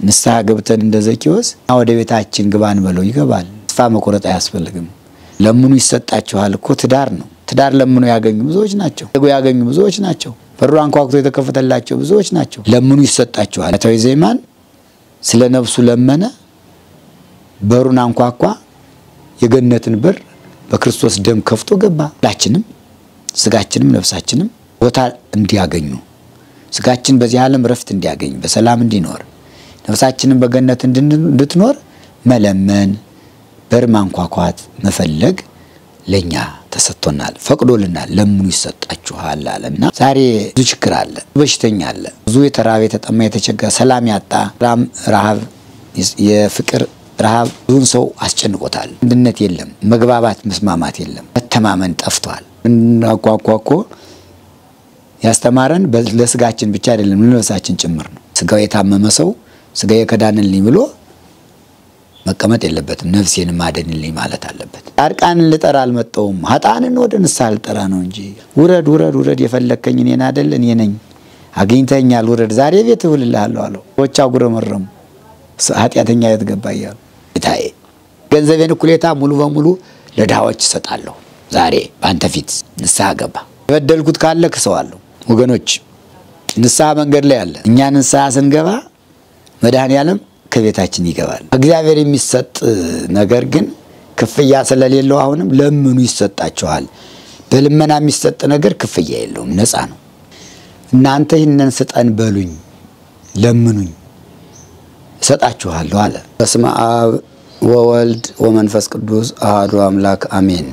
ንስሐ ገብተን እንደ ዘኪዎስ ወደ ቤታችን ግባን በለው ይገባል። ተስፋ መቁረጥ አያስፈልግም። ለምኑ ይሰጣችኋል እኮ ትዳር ነው። ትዳር ለምኑ ያገኙ ብዙዎች ናቸው። ያገኙ ብዙዎች ናቸው። በሩ አንኳኩቶ የተከፈተላቸው ብዙዎች ናቸው። ለምኑ ይሰጣችኋል። ታዊ ዜማን ስለ ነፍሱ ለመነ፣ በሩን አንኳኳ፣ የገነትን በር በክርስቶስ ደም ከፍቶ ገባ። ሁላችንም ስጋችንም ነፍሳችንም ቦታ እንዲያገኙ ስጋችን በዚህ ዓለም ረፍት እንዲያገኝ በሰላም እንዲኖር ነፍሳችንን በገነት እንድትኖር መለመን፣ በር ማንኳኳት፣ መፈለግ ለኛ ተሰጥቶናል፣ ፈቅዶልናል። ለምኑ ይሰጣችኋል አለና ዛሬ ብዙ ችግር አለ፣ በሽተኛ አለ፣ ብዙ የተራበ የተጠማ የተቸገረ ሰላም ያጣ ራም ረሃብ የፍቅር ረሃብ ብዙን ሰው አስጨንቆታል። አንድነት የለም፣ መግባባት መስማማት የለም፣ መተማመን ጠፍቷል። እናኳኳኮ ያስተማረን ለስጋችን ብቻ አይደለም ለነፍሳችን ጭምር ነው። ስጋው የታመመ ሰው ስጋ የከዳንልኝ ብሎ መቀመጥ የለበትም። ነፍሴን ማደንልኝ ማለት አለበት። ጻድቃንን ልጠራ አልመጣሁም ኃጥአንን ወደ ንስሐ ልጠራ ነው እንጂ ውረድ ውረድ ውረድ የፈለግከኝ እኔን አይደል እኔ ነኝ አግኝተኛል ውረድ ዛሬ ቤት እውልልሃለሁ አለው። ሰዎች አጉረመረሙ። ኃጢአተኛ የት ገባ እያሉ ጌታዬ ገንዘቤን እኩሌታ ሙሉ በሙሉ ለድሃዎች እሰጣለሁ ዛሬ በአንተ ፊት ንስሐ ገባ። የበደልኩት ካለ ክሰዋለሁ። ወገኖች ንስሐ መንገድ ላይ አለ። እኛ ንስሐ ስንገባ መድኃኔ ዓለም ከቤታችን ይገባል። እግዚአብሔር የሚሰጥ ነገር ግን ክፍያ ስለሌለው አሁንም ለምኑ ይሰጣችኋል። በልመና የሚሰጥ ነገር ክፍያ የለውም፣ ነፃ ነው። እናንተ ይህንን ስጠን በሉኝ፣ ለምኑኝ እሰጣችኋለሁ አለ። በስመ አብ ወወልድ ወመንፈስ ቅዱስ አሐዱ አምላክ አሜን።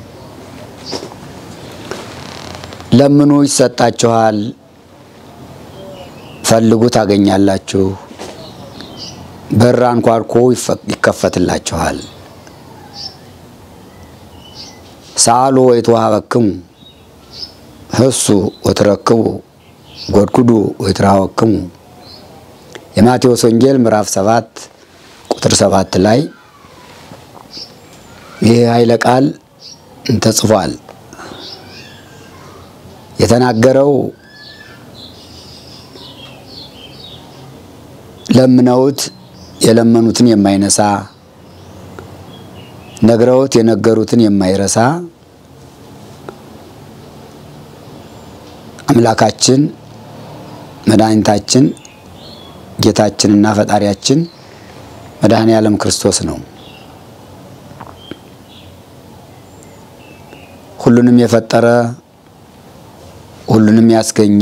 ለምኑ ይሰጣችኋል፣ ፈልጉ ታገኛላችሁ፣ በር አንኳኩ ይከፈትላችኋል። ሰአሉ ወይትወሀበክሙ ህሱ ወትረክቡ ጎድጉዱ ወይትረሀወክሙ የማቴዎስ ወንጌል ምዕራፍ ሰባት ቁጥር ሰባት ላይ ይህ ኃይለ ቃል ተጽፏል። የተናገረው ለምነውት የለመኑትን የማይነሳ ነግረውት የነገሩትን የማይረሳ አምላካችን መድኃኒታችን ጌታችንና ፈጣሪያችን መድኃኔ ዓለም ክርስቶስ ነው። ሁሉንም የፈጠረ ሁሉንም ያስገኘ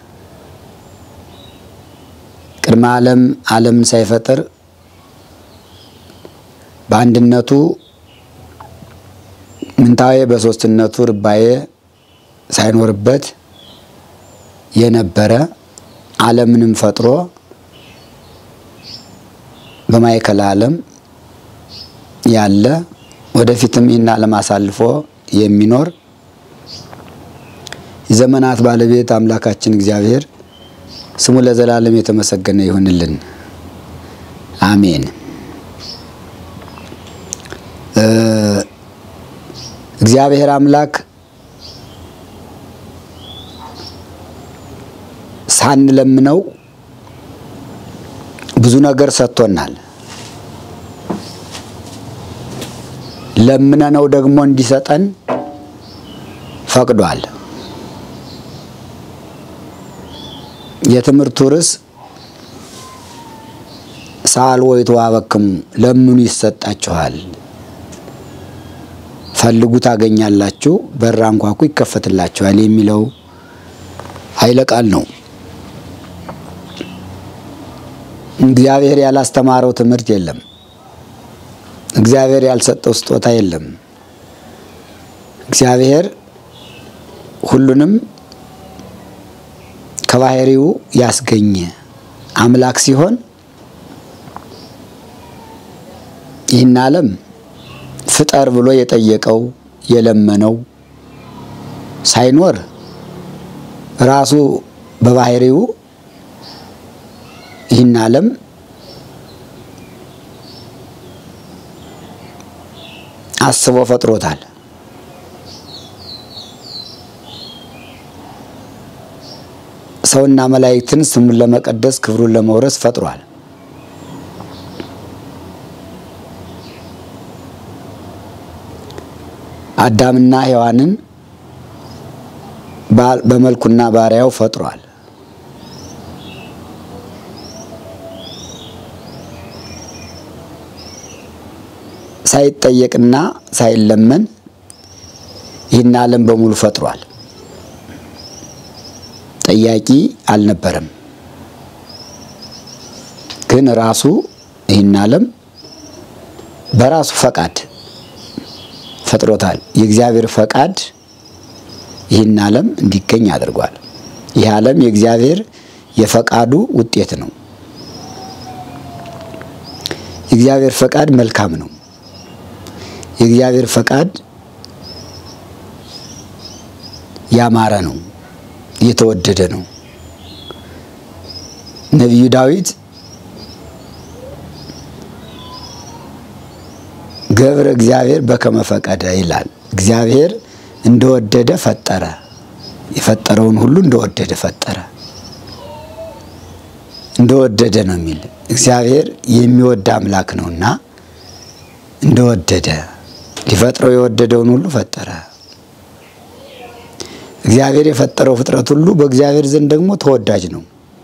ቅድመ ዓለም ዓለምን ሳይፈጥር በአንድነቱ ምንታዌ በሶስትነቱ ርባዬ ሳይኖርበት የነበረ ዓለምንም ፈጥሮ በማዕከለ ዓለም ያለ ወደፊትም ይህን ዓለም አሳልፎ የሚኖር የዘመናት ባለቤት አምላካችን እግዚአብሔር ስሙ ለዘላለም የተመሰገነ ይሁንልን፣ አሜን። እግዚአብሔር አምላክ ሳንለምነው ብዙ ነገር ሰጥቶናል። ለምነነው ደግሞ እንዲሰጠን ፈቅዷል። የትምህርቱ ርዕስ ሰአልዎ ወይትወሀበክሙ ለምኑ ይሰጣችኋል፣ ፈልጉ ታገኛላችሁ፣ በር አንኳኩ ይከፈትላችኋል የሚለው ኃይለ ቃል ነው። እግዚአብሔር ያላስተማረው ትምህርት የለም። እግዚአብሔር ያልሰጠው ስጦታ የለም። እግዚአብሔር ሁሉንም ከባህሪው ያስገኘ አምላክ ሲሆን ይህን ዓለም ፍጠር ብሎ የጠየቀው የለመነው ሳይኖር ራሱ በባህሪው ይህን ዓለም አስቦ ፈጥሮታል። ሰውና መላእክትን ስሙን ለመቀደስ ክብሩን ለመውረስ ፈጥሯል። አዳምና ሔዋንን በመልኩና ባሪያው ፈጥሯል። ሳይጠየቅና ሳይለመን ይህን ዓለም በሙሉ ፈጥሯል። ጠያቂ አልነበረም። ግን ራሱ ይህን ዓለም በራሱ ፈቃድ ፈጥሮታል። የእግዚአብሔር ፈቃድ ይህን ዓለም እንዲገኝ አድርጓል። ይህ ዓለም የእግዚአብሔር የፈቃዱ ውጤት ነው። የእግዚአብሔር ፈቃድ መልካም ነው። የእግዚአብሔር ፈቃድ ያማረ ነው፣ የተወደደ ነው። ነቢዩ ዳዊት ገብረ እግዚአብሔር በከመ ፈቀደ ይላል። እግዚአብሔር እንደወደደ ፈጠረ። የፈጠረውን ሁሉ እንደወደደ ፈጠረ። እንደወደደ ነው የሚል እግዚአብሔር የሚወድ አምላክ ነውና እንደወደደ ሊፈጥረው የወደደውን ሁሉ ፈጠረ። እግዚአብሔር የፈጠረው ፍጥረት ሁሉ በእግዚአብሔር ዘንድ ደግሞ ተወዳጅ ነው።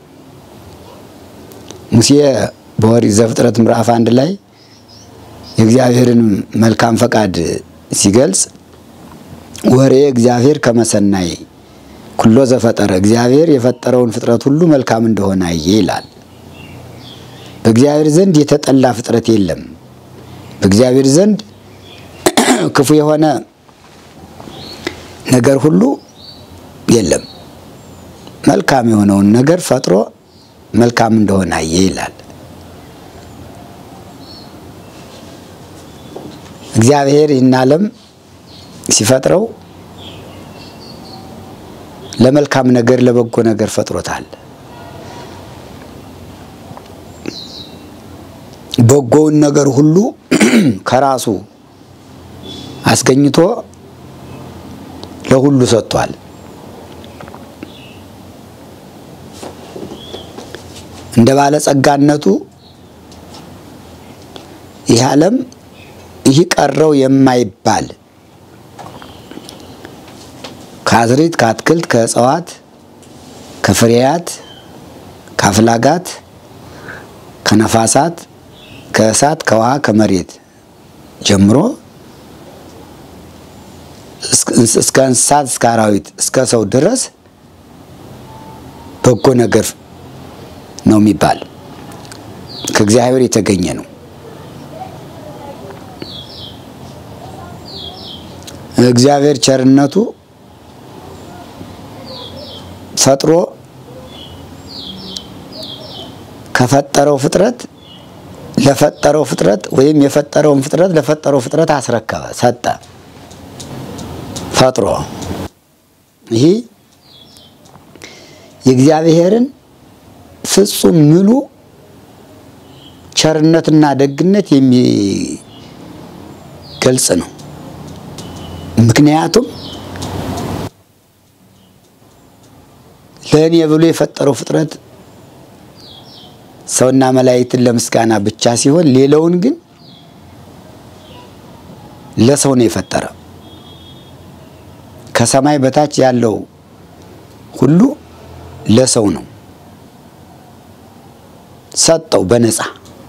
ሙሴ በኦሪት ዘፍጥረት ምዕራፍ አንድ ላይ የእግዚአብሔርን መልካም ፈቃድ ሲገልጽ ወሬ እግዚአብሔር ከመሰናይ ኩሎ ዘፈጠረ እግዚአብሔር የፈጠረውን ፍጥረት ሁሉ መልካም እንደሆነ አየ ይላል። በእግዚአብሔር ዘንድ የተጠላ ፍጥረት የለም። በእግዚአብሔር ዘንድ ክፉ የሆነ ነገር ሁሉ የለም። መልካም የሆነውን ነገር ፈጥሮ መልካም እንደሆነ አየ ይላል። እግዚአብሔር ይህን ዓለም ሲፈጥረው ለመልካም ነገር ለበጎ ነገር ፈጥሮታል። በጎውን ነገር ሁሉ ከራሱ አስገኝቶ ለሁሉ ሰጥቷል። እንደ ባለጸጋነቱ ይህ ዓለም ይህ ቀረው የማይባል ከአዝሪት፣ ከአትክልት፣ ከእጽዋት፣ ከፍሬያት፣ ከአፍላጋት፣ ከነፋሳት፣ ከእሳት፣ ከውሃ፣ ከመሬት ጀምሮ እስከ እንስሳት፣ እስከ አራዊት፣ እስከ ሰው ድረስ በጎ ነገር ነው የሚባል ከእግዚአብሔር የተገኘ ነው። እግዚአብሔር ቸርነቱ ፈጥሮ ከፈጠረው ፍጥረት ለፈጠረው ፍጥረት ወይም የፈጠረውን ፍጥረት ለፈጠረው ፍጥረት አስረከበ፣ ሰጠ። ፈጥሮ ይህ የእግዚአብሔርን ፍጹም ምሉ ቸርነትና ደግነት የሚገልጽ ነው። ምክንያቱም ለእኔ ብሎ የፈጠረው ፍጥረት ሰውና መላእክትን ለምስጋና ብቻ ሲሆን ሌላውን ግን ለሰው ነው የፈጠረ። ከሰማይ በታች ያለው ሁሉ ለሰው ነው ሰጠው በነፃ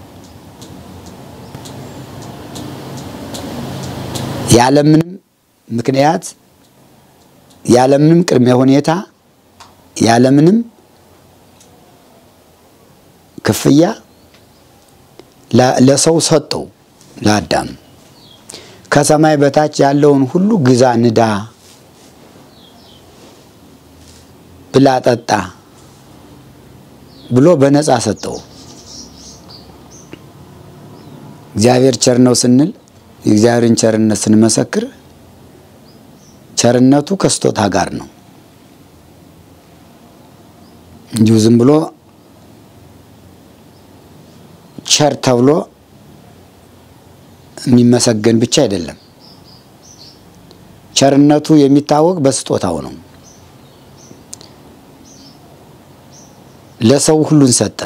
ያለምንም ምክንያት ያለምንም ቅድመ ሁኔታ ያለምንም ክፍያ ለሰው ሰጠው። ለአዳም ከሰማይ በታች ያለውን ሁሉ ግዛ፣ ንዳ፣ ብላ፣ ጠጣ ብሎ በነፃ ሰጠው። እግዚአብሔር ቸር ነው ስንል የእግዚአብሔርን ቸርነት ስንመሰክር ቸርነቱ ከስጦታ ጋር ነው። እንዲሁ ዝም ብሎ ቸር ተብሎ የሚመሰገን ብቻ አይደለም። ቸርነቱ የሚታወቅ በስጦታው ነው። ለሰው ሁሉን ሰጠ።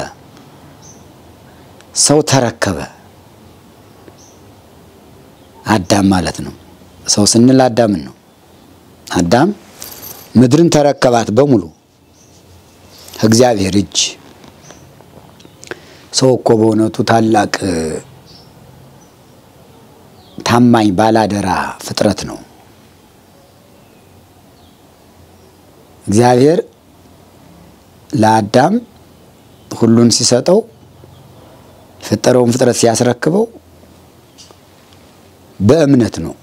ሰው ተረከበ። አዳም ማለት ነው። ሰው ስንል አዳምን ነው። አዳም ምድርን ተረከባት በሙሉ እግዚአብሔር እጅ። ሰው እኮ በእውነቱ ታላቅ ታማኝ ባላደራ ፍጥረት ነው። እግዚአብሔር ለአዳም ሁሉን ሲሰጠው የፈጠረውን ፍጥረት ሲያስረክበው በእምነት ነው።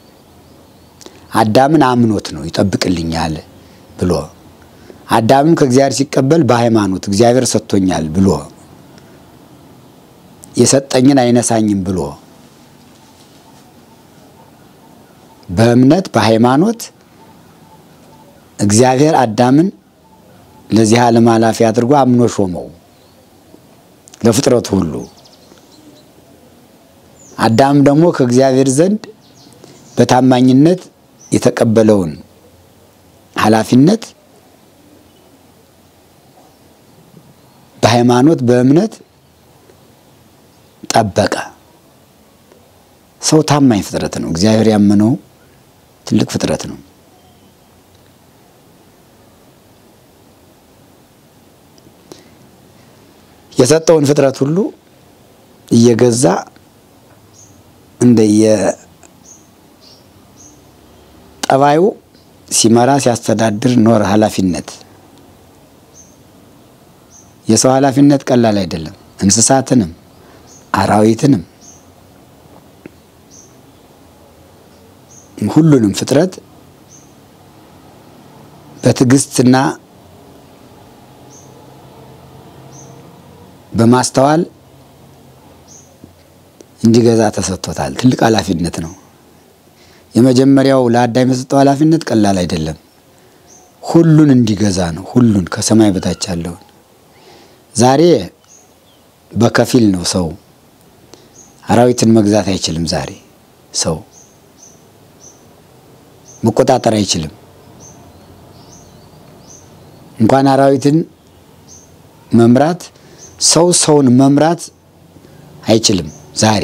አዳምን አምኖት ነው ይጠብቅልኛል ብሎ አዳምም ከእግዚአብሔር ሲቀበል በሃይማኖት እግዚአብሔር ሰጥቶኛል ብሎ የሰጠኝን አይነሳኝም ብሎ በእምነት በሃይማኖት እግዚአብሔር አዳምን ለዚህ ዓለም ኃላፊ አድርጎ አምኖ ሾመው ለፍጥረቱ ሁሉ። አዳም ደግሞ ከእግዚአብሔር ዘንድ በታማኝነት የተቀበለውን ኃላፊነት በሃይማኖት በእምነት ጠበቀ። ሰው ታማኝ ፍጥረት ነው። እግዚአብሔር ያመነው ትልቅ ፍጥረት ነው። የሰጠውን ፍጥረት ሁሉ እየገዛ እንደየ ጠባዩ ሲመራ ሲያስተዳድር ኖር። ኃላፊነት የሰው ኃላፊነት ቀላል አይደለም። እንስሳትንም አራዊትንም ሁሉንም ፍጥረት በትዕግስትና በማስተዋል እንዲገዛ ተሰጥቶታል። ትልቅ ኃላፊነት ነው። የመጀመሪያው ለአዳም የሰጠው ኃላፊነት ቀላል አይደለም። ሁሉን እንዲገዛ ነው። ሁሉን ከሰማይ በታች ያለውን ዛሬ በከፊል ነው ሰው አራዊትን መግዛት አይችልም። ዛሬ ሰው መቆጣጠር አይችልም። እንኳን አራዊትን መምራት ሰው ሰውን መምራት አይችልም። ዛሬ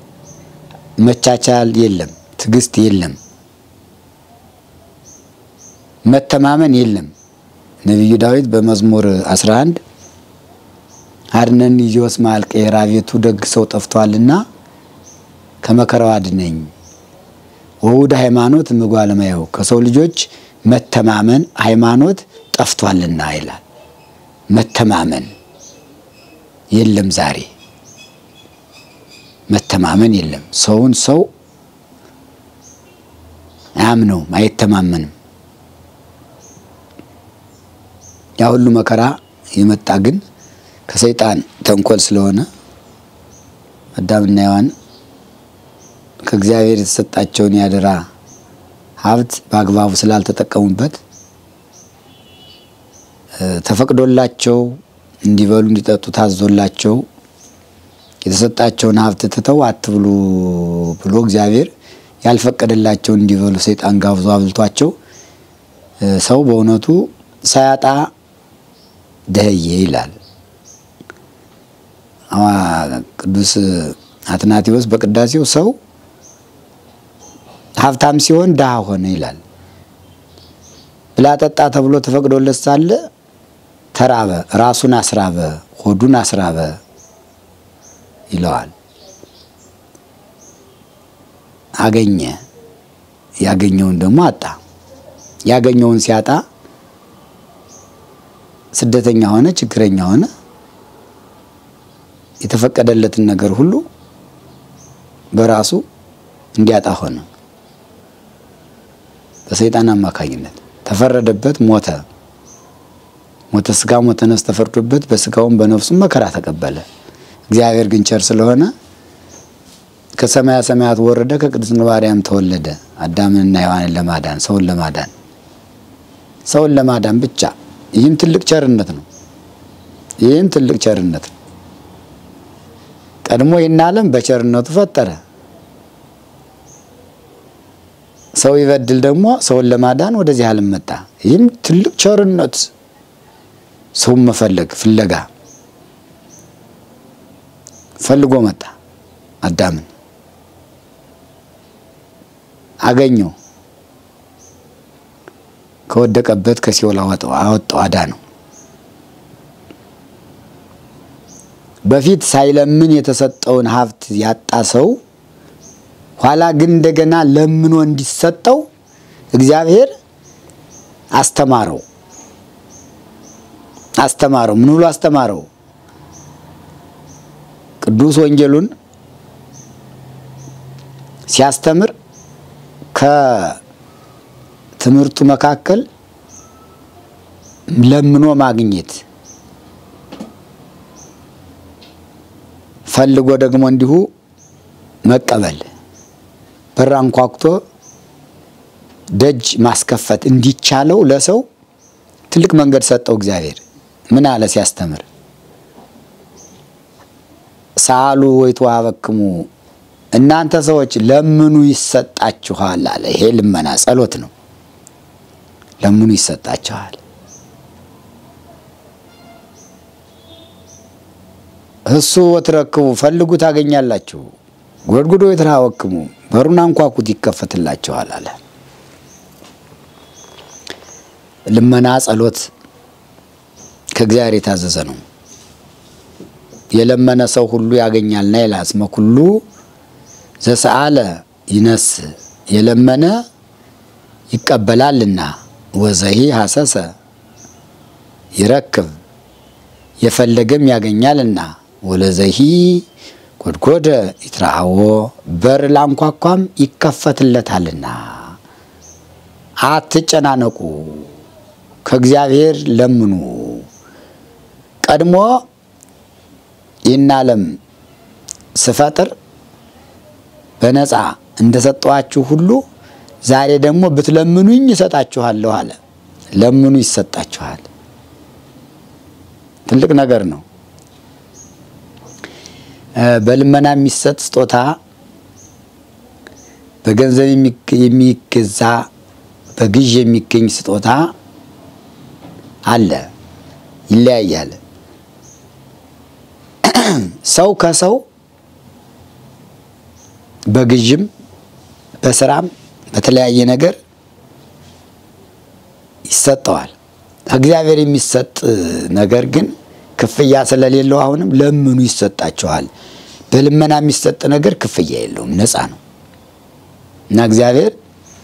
መቻቻል የለም፣ ትዕግስት የለም፣ መተማመን የለም። ነቢዩ ዳዊት በመዝሙር 11 አድነን ኢዮስ ማልቄራ ቤቱ ደግ ሰው ጠፍቷልና ከመከራው አድነኝ ወውድ ሃይማኖት ምጓለማየው ከሰው ልጆች መተማመን ሃይማኖት ጠፍቷልና ይላል። መተማመን የለም ዛሬ መተማመን የለም። ሰውን ሰው አያምነውም፣ አይተማመንም። ያ ሁሉ መከራ የመጣ ግን ከሰይጣን ተንኮል ስለሆነ አዳምና ሔዋን ከእግዚአብሔር የተሰጣቸውን ያደራ ሀብት በአግባቡ ስላልተጠቀሙበት ተፈቅዶላቸው እንዲበሉ እንዲጠጡ ታዞላቸው የተሰጣቸውን ሀብት ትተው አትብሉ ብሎ እግዚአብሔር ያልፈቀደላቸው እንዲበሉ ሰይጣን ጋብዞ አብልቷቸው ሰው በእውነቱ ሳያጣ ደህየ ይላል ቅዱስ አትናቴዎስ በቅዳሴው ሰው ሀብታም ሲሆን ድሃ ሆነ ይላል። ብላ ጠጣ ተብሎ ተፈቅዶለት ሳለ ተራበ፣ ራሱን አስራበ፣ ሆዱን አስራበ ይለዋል። አገኘ፣ ያገኘውን ደግሞ አጣ። ያገኘውን ሲያጣ ስደተኛ ሆነ፣ ችግረኛ ሆነ። የተፈቀደለትን ነገር ሁሉ በራሱ እንዲያጣ ሆነ። በሰይጣን አማካኝነት ተፈረደበት፣ ሞተ። ሞተ ስጋ ሞተ ነፍስ ተፈርዶበት በስጋውም በነፍሱም መከራ ተቀበለ። እግዚአብሔር ግን ቸር ስለሆነ ከሰማያ ሰማያት ወረደ፣ ከቅድስት ማርያም ተወለደ። አዳምንና ሔዋንን ለማዳን ሰውን ለማዳን ሰውን ለማዳን ብቻ። ይህም ትልቅ ቸርነት ነው። ይህም ትልቅ ቸርነት ነው። ቀድሞ ይህን ዓለም በቸርነቱ ፈጠረ። ሰው ይበድል ደግሞ ሰውን ለማዳን ወደዚህ ዓለም መጣ። ይህም ትልቅ ቸርነት፣ ሰውን መፈለግ ፍለጋ ፈልጎ መጣ። አዳምን አገኘው። ከወደቀበት ከሲኦል አወጣው አወጣው አዳነው። በፊት ሳይለምን የተሰጠውን ሀብት ያጣ ሰው ኋላ ግን እንደገና ለምኖ እንዲሰጠው እግዚአብሔር አስተማረው አስተማረው። ምን ብሎ አስተማረው? ቅዱስ ወንጌሉን ሲያስተምር ከትምህርቱ መካከል ለምኖ ማግኘት ፈልጎ ደግሞ እንዲሁ መቀበል በር አንኳኩቶ ደጅ ማስከፈት እንዲቻለው ለሰው ትልቅ መንገድ ሰጠው እግዚአብሔር። ምን አለ ሲያስተምር? ሳሉ ወይትወሀበክሙ እናንተ ሰዎች ለምኑ ይሰጣችኋል አለ። ይሄ ልመና ጸሎት ነው። ለምኑ ይሰጣችኋል። እሱ ወትረክቡ ፈልጉ ታገኛላችሁ፣ ጎድጉዶ ወይትረሀወክሙ በሩን አንኳኩት ይከፈትላችኋል አለ። ልመና ጸሎት ከእግዚአብሔር የታዘዘ ነው። የለመነ ሰው ሁሉ ያገኛልና ይላል። እስመ ኩሉ ዘሰአለ ይነስ የለመነ ይቀበላልና ወዘሂ ሀሰሰ ይረክብ የፈለገም ያገኛልና ወለዘሂ ጎድጎደ ይትረአዎ በር ላንኳኳም ይከፈትለታልና። አትጨናነቁ፣ ከእግዚአብሔር ለምኑ። ቀድሞ ይህን ዓለም ስፈጥር በነፃ እንደሰጠኋችሁ ሁሉ ዛሬ ደግሞ ብትለምኑኝ እሰጣችኋለሁ አለ። ለምኑ ይሰጣችኋል። ትልቅ ነገር ነው። በልመና የሚሰጥ ስጦታ በገንዘብ የሚገዛ በግዥ የሚገኝ ስጦታ አለ፣ ይለያያል። ሰው ከሰው በግዥም በስራም በተለያየ ነገር ይሰጠዋል። እግዚአብሔር የሚሰጥ ነገር ግን ክፍያ ስለሌለው አሁንም ለምኑ ይሰጣችኋል። በልመና የሚሰጥ ነገር ክፍያ የለውም፣ ነፃ ነው እና እግዚአብሔር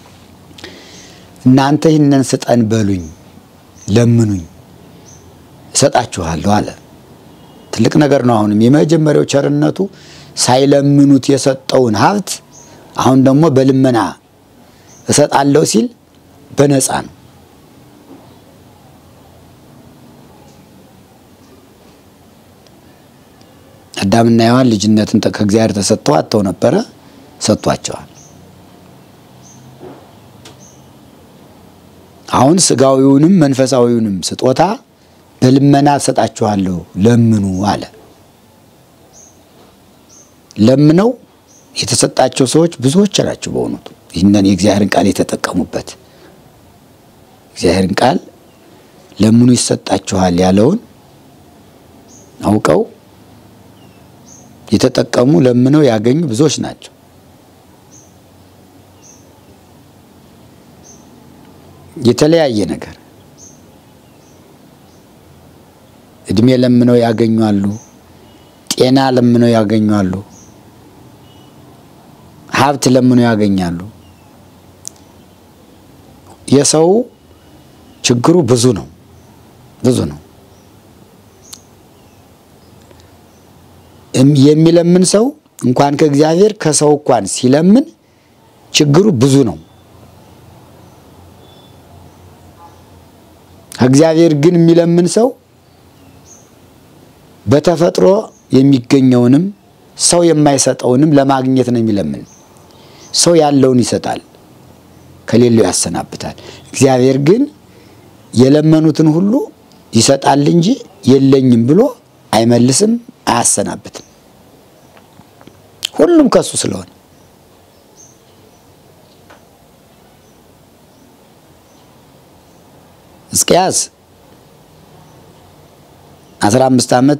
እናንተ ይህንን ስጠን በሉኝ፣ ለምኑኝ እሰጣችኋለሁ አለ። ትልቅ ነገር ነው። አሁንም የመጀመሪያው ቸርነቱ ሳይለምኑት የሰጠውን ሀብት አሁን ደግሞ በልመና እሰጣለሁ ሲል በነፃ ነው። አዳምና ሔዋን ልጅነትን ከእግዚአብሔር ተሰጥተው አጥተው ነበረ፣ ሰጥቷቸዋል። አሁን ስጋዊውንም መንፈሳዊውንም ስጦታ በልመና እሰጣችኋለሁ ለምኑ አለ። ለምነው የተሰጣቸው ሰዎች ብዙዎች ናቸው። በእውነቱ ይህንን የእግዚአብሔርን ቃል የተጠቀሙበት እግዚአብሔርን ቃል ለምኑ ይሰጣችኋል ያለውን አውቀው የተጠቀሙ ለምነው ያገኙ ብዙዎች ናቸው። የተለያየ ነገር እድሜ ለምነው ያገኛሉ። ጤና ለምነው ያገኛሉ። ሀብት ለምነው ያገኛሉ። የሰው ችግሩ ብዙ ነው፣ ብዙ ነው። የሚለምን ሰው እንኳን ከእግዚአብሔር ከሰው እንኳን ሲለምን ችግሩ ብዙ ነው። ከእግዚአብሔር ግን የሚለምን ሰው በተፈጥሮ የሚገኘውንም ሰው የማይሰጠውንም ለማግኘት ነው የሚለምን። ሰው ያለውን ይሰጣል፣ ከሌለው ያሰናብታል። እግዚአብሔር ግን የለመኑትን ሁሉ ይሰጣል እንጂ የለኝም ብሎ አይመልስም፣ አያሰናብትም። ሁሉም ከሱ ስለሆነ ሕዝቅያስ አስራ አምስት ዓመት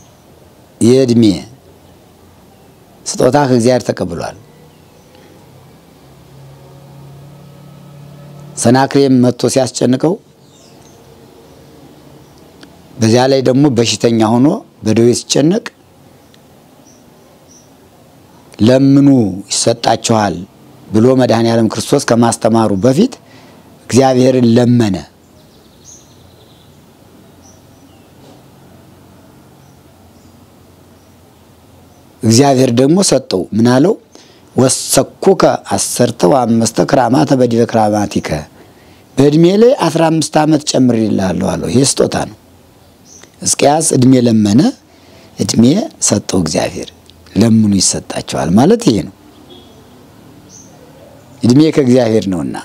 የእድሜ ስጦታ ከእግዚአብሔር ተቀብሏል። ሰናክሬም መጥቶ ሲያስጨንቀው በዚያ ላይ ደግሞ በሽተኛ ሆኖ በደዌ ሲጨነቅ ለምኑ ይሰጣችኋል ብሎ መድኃኔ ዓለም ክርስቶስ ከማስተማሩ በፊት እግዚአብሔርን ለመነ። እግዚአብሔር ደግሞ ሰጠው። ምን አለው? ወሰኩከ አሰርተ ወአምስተ ክራማተ በዲበ ክራማቲከ በእድሜ ላይ አስራ አምስት ዓመት ጨምሬልሃለሁ አለው። ይህ ስጦታ ነው። ሕዝቅያስ እድሜ ለመነ፣ እድሜ ሰጠው እግዚአብሔር። ለምኑ ይሰጣቸዋል ማለት ይሄ ነው። እድሜ ከእግዚአብሔር ነውና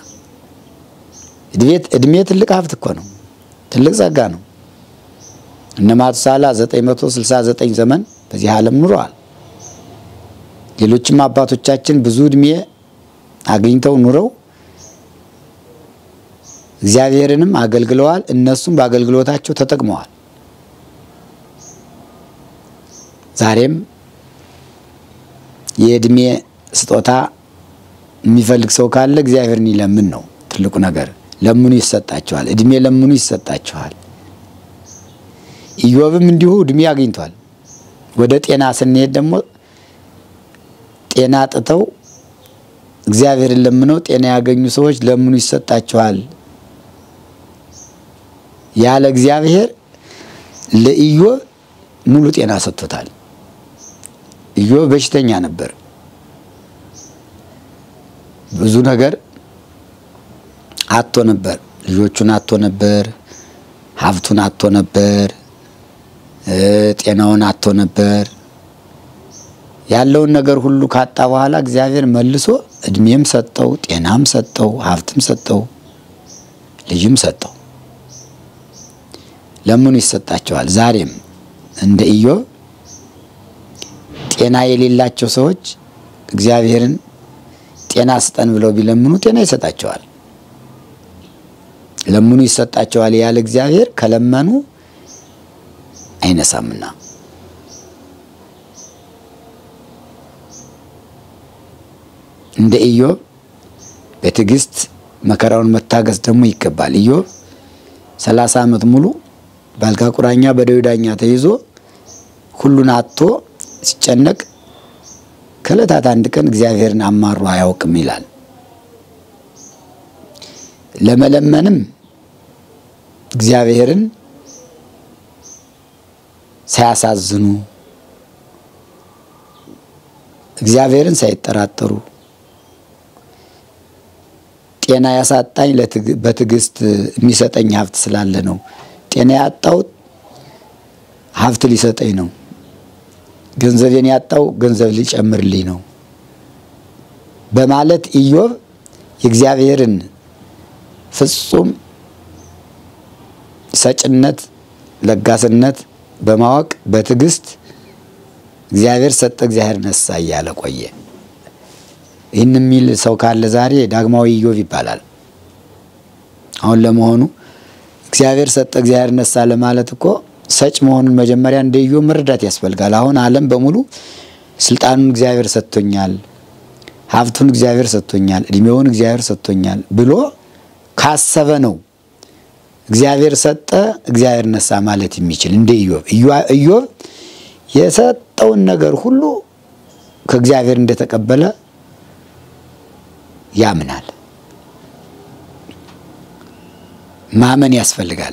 እድሜ ትልቅ ሀብት እኮ ነው። ትልቅ ጸጋ ነው። እነ ማቱሳላ 969 ዘመን በዚህ ዓለም ኑረዋል። ሌሎችም አባቶቻችን ብዙ እድሜ አግኝተው ኑረው እግዚአብሔርንም አገልግለዋል። እነሱም በአገልግሎታቸው ተጠቅመዋል። ዛሬም የእድሜ ስጦታ የሚፈልግ ሰው ካለ እግዚአብሔርን ይለምን ነው ትልቁ ነገር። ለምኑ ይሰጣቸዋል። እድሜ ለምኑ ይሰጣቸዋል። ኢዮብም እንዲሁ እድሜ አግኝቷል። ወደ ጤና ስንሄድ ደግሞ ጤና ጥተው እግዚአብሔርን ለምነው ጤና ያገኙ ሰዎች ለምኑ ይሰጣቸዋል ያለ እግዚአብሔር ለኢዮብ ሙሉ ጤና ሰጥቶታል። ኢዮብ በሽተኛ ነበር። ብዙ ነገር አቶ ነበር። ልጆቹን አቶ ነበር። ሀብቱን አቶ ነበር። ጤናውን አቶ ነበር። ያለውን ነገር ሁሉ ካጣ በኋላ እግዚአብሔር መልሶ እድሜም ሰጠው፣ ጤናም ሰጠው፣ ሀብትም ሰጠው፣ ልጅም ሰጠው። ለምኑ ይሰጣቸዋል። ዛሬም እንደ ኢዮብ ጤና የሌላቸው ሰዎች እግዚአብሔርን ጤና ስጠን ብለው ቢለምኑ ጤና ይሰጣቸዋል። ለምኑ ይሰጣቸዋል ያለ እግዚአብሔር ከለመኑ አይነሳምና እንደ ኢዮብ በትዕግስት መከራውን መታገስ ደግሞ ይገባል። ኢዮብ ሰላሳ ዓመት ሙሉ በአልጋ ቁራኛ በደዌ ዳኛ ተይዞ ሁሉን አጥቶ ሲጨነቅ ከዕለታት አንድ ቀን እግዚአብሔርን አማሮ አያውቅም ይላል። ለመለመንም እግዚአብሔርን ሳያሳዝኑ እግዚአብሔርን ሳይጠራጠሩ ጤና ያሳጣኝ በትዕግስት የሚሰጠኝ ሀብት ስላለ ነው። ጤና ያጣሁት ሀብት ሊሰጠኝ ነው። ገንዘቤን ያጣው ገንዘብ ሊጨምርልኝ ነው በማለት ኢዮብ የእግዚአብሔርን ፍጹም ሰጭነት፣ ለጋስነት በማወቅ በትዕግስት እግዚአብሔር ሰጠ፣ እግዚአብሔር ነሳ እያለ ቆየ። ይህን የሚል ሰው ካለ ዛሬ ዳግማዊ ኢዮብ ይባላል። አሁን ለመሆኑ እግዚአብሔር ሰጠ፣ እግዚአብሔር ነሳ ለማለት እኮ ሰጭ መሆኑን መጀመሪያ እንደ ኢዮብ መረዳት ያስፈልጋል። አሁን ዓለም በሙሉ ስልጣኑን እግዚአብሔር ሰጥቶኛል፣ ሀብቱን እግዚአብሔር ሰጥቶኛል፣ እድሜውን እግዚአብሔር ሰጥቶኛል ብሎ ካሰበ ነው እግዚአብሔር ሰጠ፣ እግዚአብሔር ነሳ ማለት የሚችል እንደ ኢዮብ። ኢዮብ የሰጠውን ነገር ሁሉ ከእግዚአብሔር እንደተቀበለ ያምናል። ማመን ያስፈልጋል።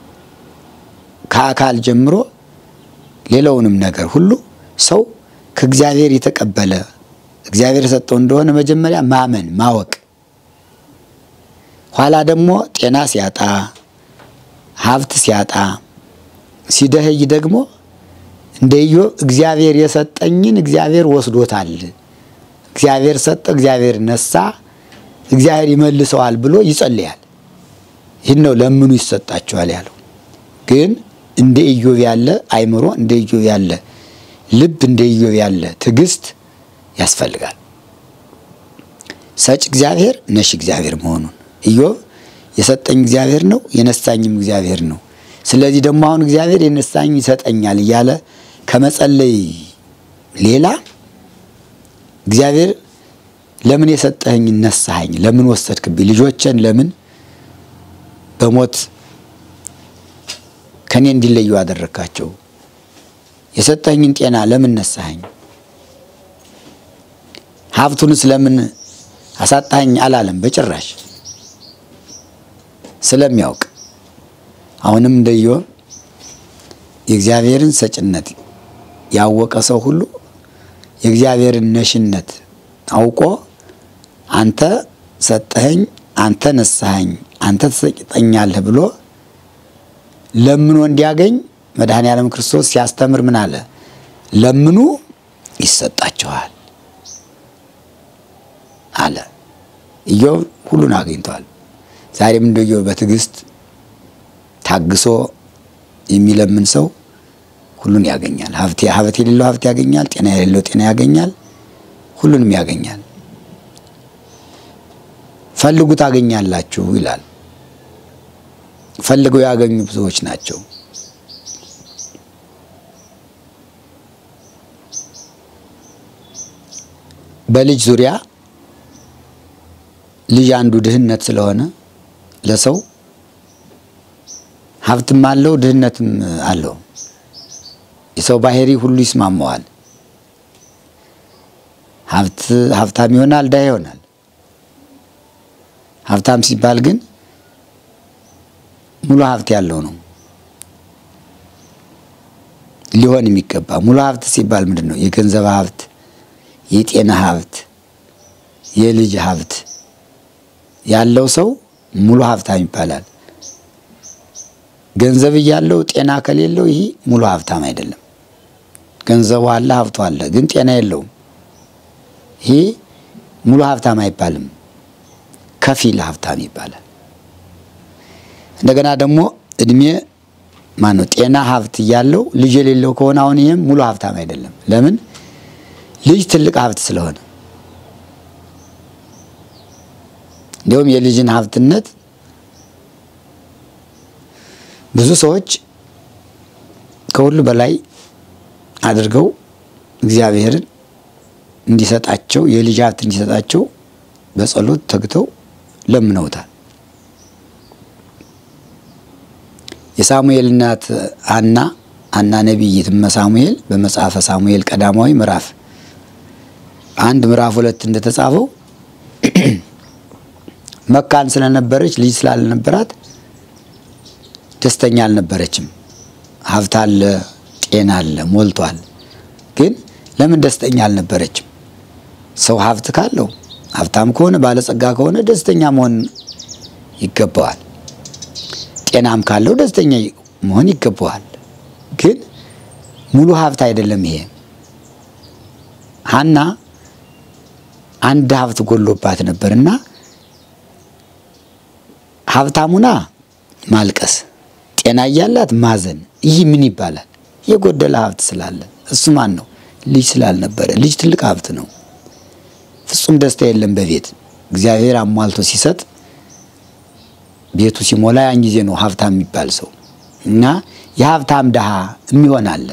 ከአካል ጀምሮ ሌላውንም ነገር ሁሉ ሰው ከእግዚአብሔር የተቀበለ እግዚአብሔር የሰጠው እንደሆነ መጀመሪያ ማመን ማወቅ፣ ኋላ ደግሞ ጤና ሲያጣ ሀብት ሲያጣ ሲደህይ ደግሞ እንደ ኢዮብ እግዚአብሔር የሰጠኝን እግዚአብሔር ወስዶታል፣ እግዚአብሔር ሰጠ፣ እግዚአብሔር ነሳ፣ እግዚአብሔር ይመልሰዋል ብሎ ይጸልያል። ይህን ነው ለምኑ ይሰጣቸዋል ያለው። ግን እንደ ኢዮብ ያለ አይምሮ፣ እንደ ኢዮብ ያለ ልብ፣ እንደ ኢዮብ ያለ ትዕግስት ያስፈልጋል። ሰጭ እግዚአብሔር ነሽ እግዚአብሔር መሆኑን ኢዮብ የሰጠኝ እግዚአብሔር ነው የነሳኝም እግዚአብሔር ነው። ስለዚህ ደግሞ አሁን እግዚአብሔር የነሳኝ ይሰጠኛል እያለ ከመጸለይ ሌላ እግዚአብሔር ለምን የሰጠኸኝ ነሳኸኝ፣ ለምን ወሰድክብኝ፣ ልጆችን ለምን በሞት ከኔ እንዲለዩ አደረግካቸው። የሰጠኝን ጤና ለምን ነሳኸኝ? ሀብቱንስ ለምን አሳጣኸኝ አላለም በጭራሽ ስለሚያውቅ አሁንም እንደ ኢዮብ የእግዚአብሔርን ሰጭነት ያወቀ ሰው ሁሉ የእግዚአብሔርን ነሽነት አውቆ አንተ ሰጠኸኝ፣ አንተ ነሳኸኝ፣ አንተ ትሰጠኛለህ ብሎ ለምኖ እንዲያገኝ መድኃኔ ዓለም ክርስቶስ ሲያስተምር ምን አለ? ለምኑ ይሰጣችኋል አለ። ኢዮብ ሁሉን አግኝቷል። ዛሬም እንደ ኢዮብ በትዕግስት ታግሶ የሚለምን ሰው ሁሉን ያገኛል። ሀብት ሀብት የሌለው ሀብት ያገኛል። ጤና የሌለው ጤና ያገኛል። ሁሉንም ያገኛል። ፈልጉ ታገኛላችሁ ይላል። ፈልገው ያገኙ ብዙዎች ናቸው። በልጅ ዙሪያ ልጅ አንዱ ድህነት ስለሆነ ለሰው ሀብትም አለው ድህነትም አለው። የሰው ባህሪ ሁሉ ይስማማዋል። ሀብት ሀብታም ይሆናል፣ ድሃ ይሆናል። ሀብታም ሲባል ግን ሙሉ ሀብት ያለው ነው ሊሆን የሚገባ። ሙሉ ሀብት ሲባል ምንድን ነው? የገንዘብ ሀብት፣ የጤና ሀብት፣ የልጅ ሀብት ያለው ሰው ሙሉ ሀብታም ይባላል። ገንዘብ እያለው ጤና ከሌለው ይህ ሙሉ ሀብታም አይደለም። ገንዘቡ አለ፣ ሀብቱ አለ፣ ግን ጤና የለውም። ይህ ሙሉ ሀብታም አይባልም፣ ከፊል ሀብታም ይባላል። እንደገና ደግሞ እድሜ ማነው ጤና ሀብት እያለው ልጅ የሌለው ከሆነ አሁን ይህም ሙሉ ሀብታም አይደለም። ለምን? ልጅ ትልቅ ሀብት ስለሆነ እንዲሁም የልጅን ሀብትነት ብዙ ሰዎች ከሁሉ በላይ አድርገው እግዚአብሔርን እንዲሰጣቸው የልጅ ሀብት እንዲሰጣቸው በጸሎት ተግተው ለምነውታል። የሳሙኤል እናት አና አና ነቢይት እመ ሳሙኤል በመጽሐፈ ሳሙኤል ቀዳማዊ ምዕራፍ አንድ ምዕራፍ ሁለት እንደተጻፈው መካን ስለነበረች ልጅ ስላልነበራት ደስተኛ አልነበረችም። ሀብት አለ፣ ጤና አለ፣ ሞልቷል። ግን ለምን ደስተኛ አልነበረችም? ሰው ሀብት ካለው ሀብታም ከሆነ ባለጸጋ ከሆነ ደስተኛ መሆን ይገባዋል። ጤናም ካለው ደስተኛ መሆን ይገባዋል። ግን ሙሉ ሀብት አይደለም ይሄ። ሀና አንድ ሀብት ጎሎባት ነበርና ሀብታሙና ማልቀስ ጤና እያላት ማዘን፣ ይህ ምን ይባላል? የጎደለ ሀብት ስላለ። እሱ ማን ነው? ልጅ ስላልነበረ። ልጅ ትልቅ ሀብት ነው። ፍጹም ደስታ የለም በቤት እግዚአብሔር አሟልቶ ሲሰጥ ቤቱ ሲሞላ ያን ጊዜ ነው ሀብታም የሚባል ሰው እና የሀብታም ድሃ የሚሆን አለ።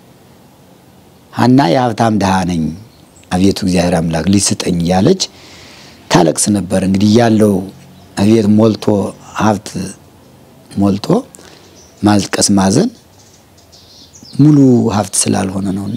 ሀና የሀብታም ድሃ ነኝ አቤቱ እግዚአብሔር አምላክ ልጅ ስጠኝ እያለች ታለቅስ ነበር። እንግዲህ ያለው አቤት ሞልቶ ሀብት ሞልቶ ማልቀስ ማዘን ሙሉ ሀብት ስላልሆነ ነውና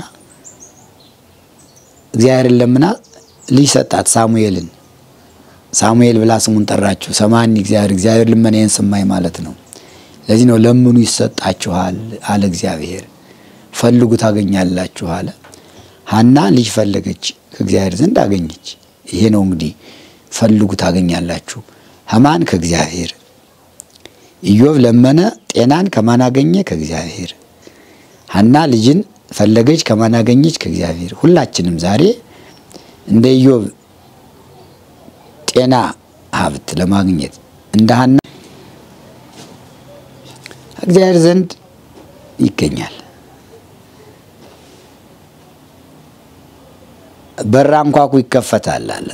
እግዚአብሔርን ለምና ልጅ ሰጣት ሳሙኤልን። ሳሙኤል ብላ ስሙን ጠራችሁ። ሰማኒ እግዚአብሔር እግዚአብሔር ልመናዬን ሰማኝ ማለት ነው። ለዚህ ነው ለምኑ ይሰጣችኋል አለ እግዚአብሔር፣ ፈልጉ ታገኛላችሁ አለ። ሀና ልጅ ፈለገች፣ ከእግዚአብሔር ዘንድ አገኘች። ይሄ ነው እንግዲህ ፈልጉ ታገኛላችሁ። ሀማን ከእግዚአብሔር ኢዮብ ለመነ፣ ጤናን ከማን አገኘ? ከእግዚአብሔር። ሀና ልጅን ፈለገች፣ ከማን አገኘች? ከእግዚአብሔር። ሁላችንም ዛሬ እንደ ኢዮብ ጤና ሀብት ለማግኘት እንደ ሀና እግዚአብሔር ዘንድ ይገኛል። በር አንኳኩ ይከፈታል አለ።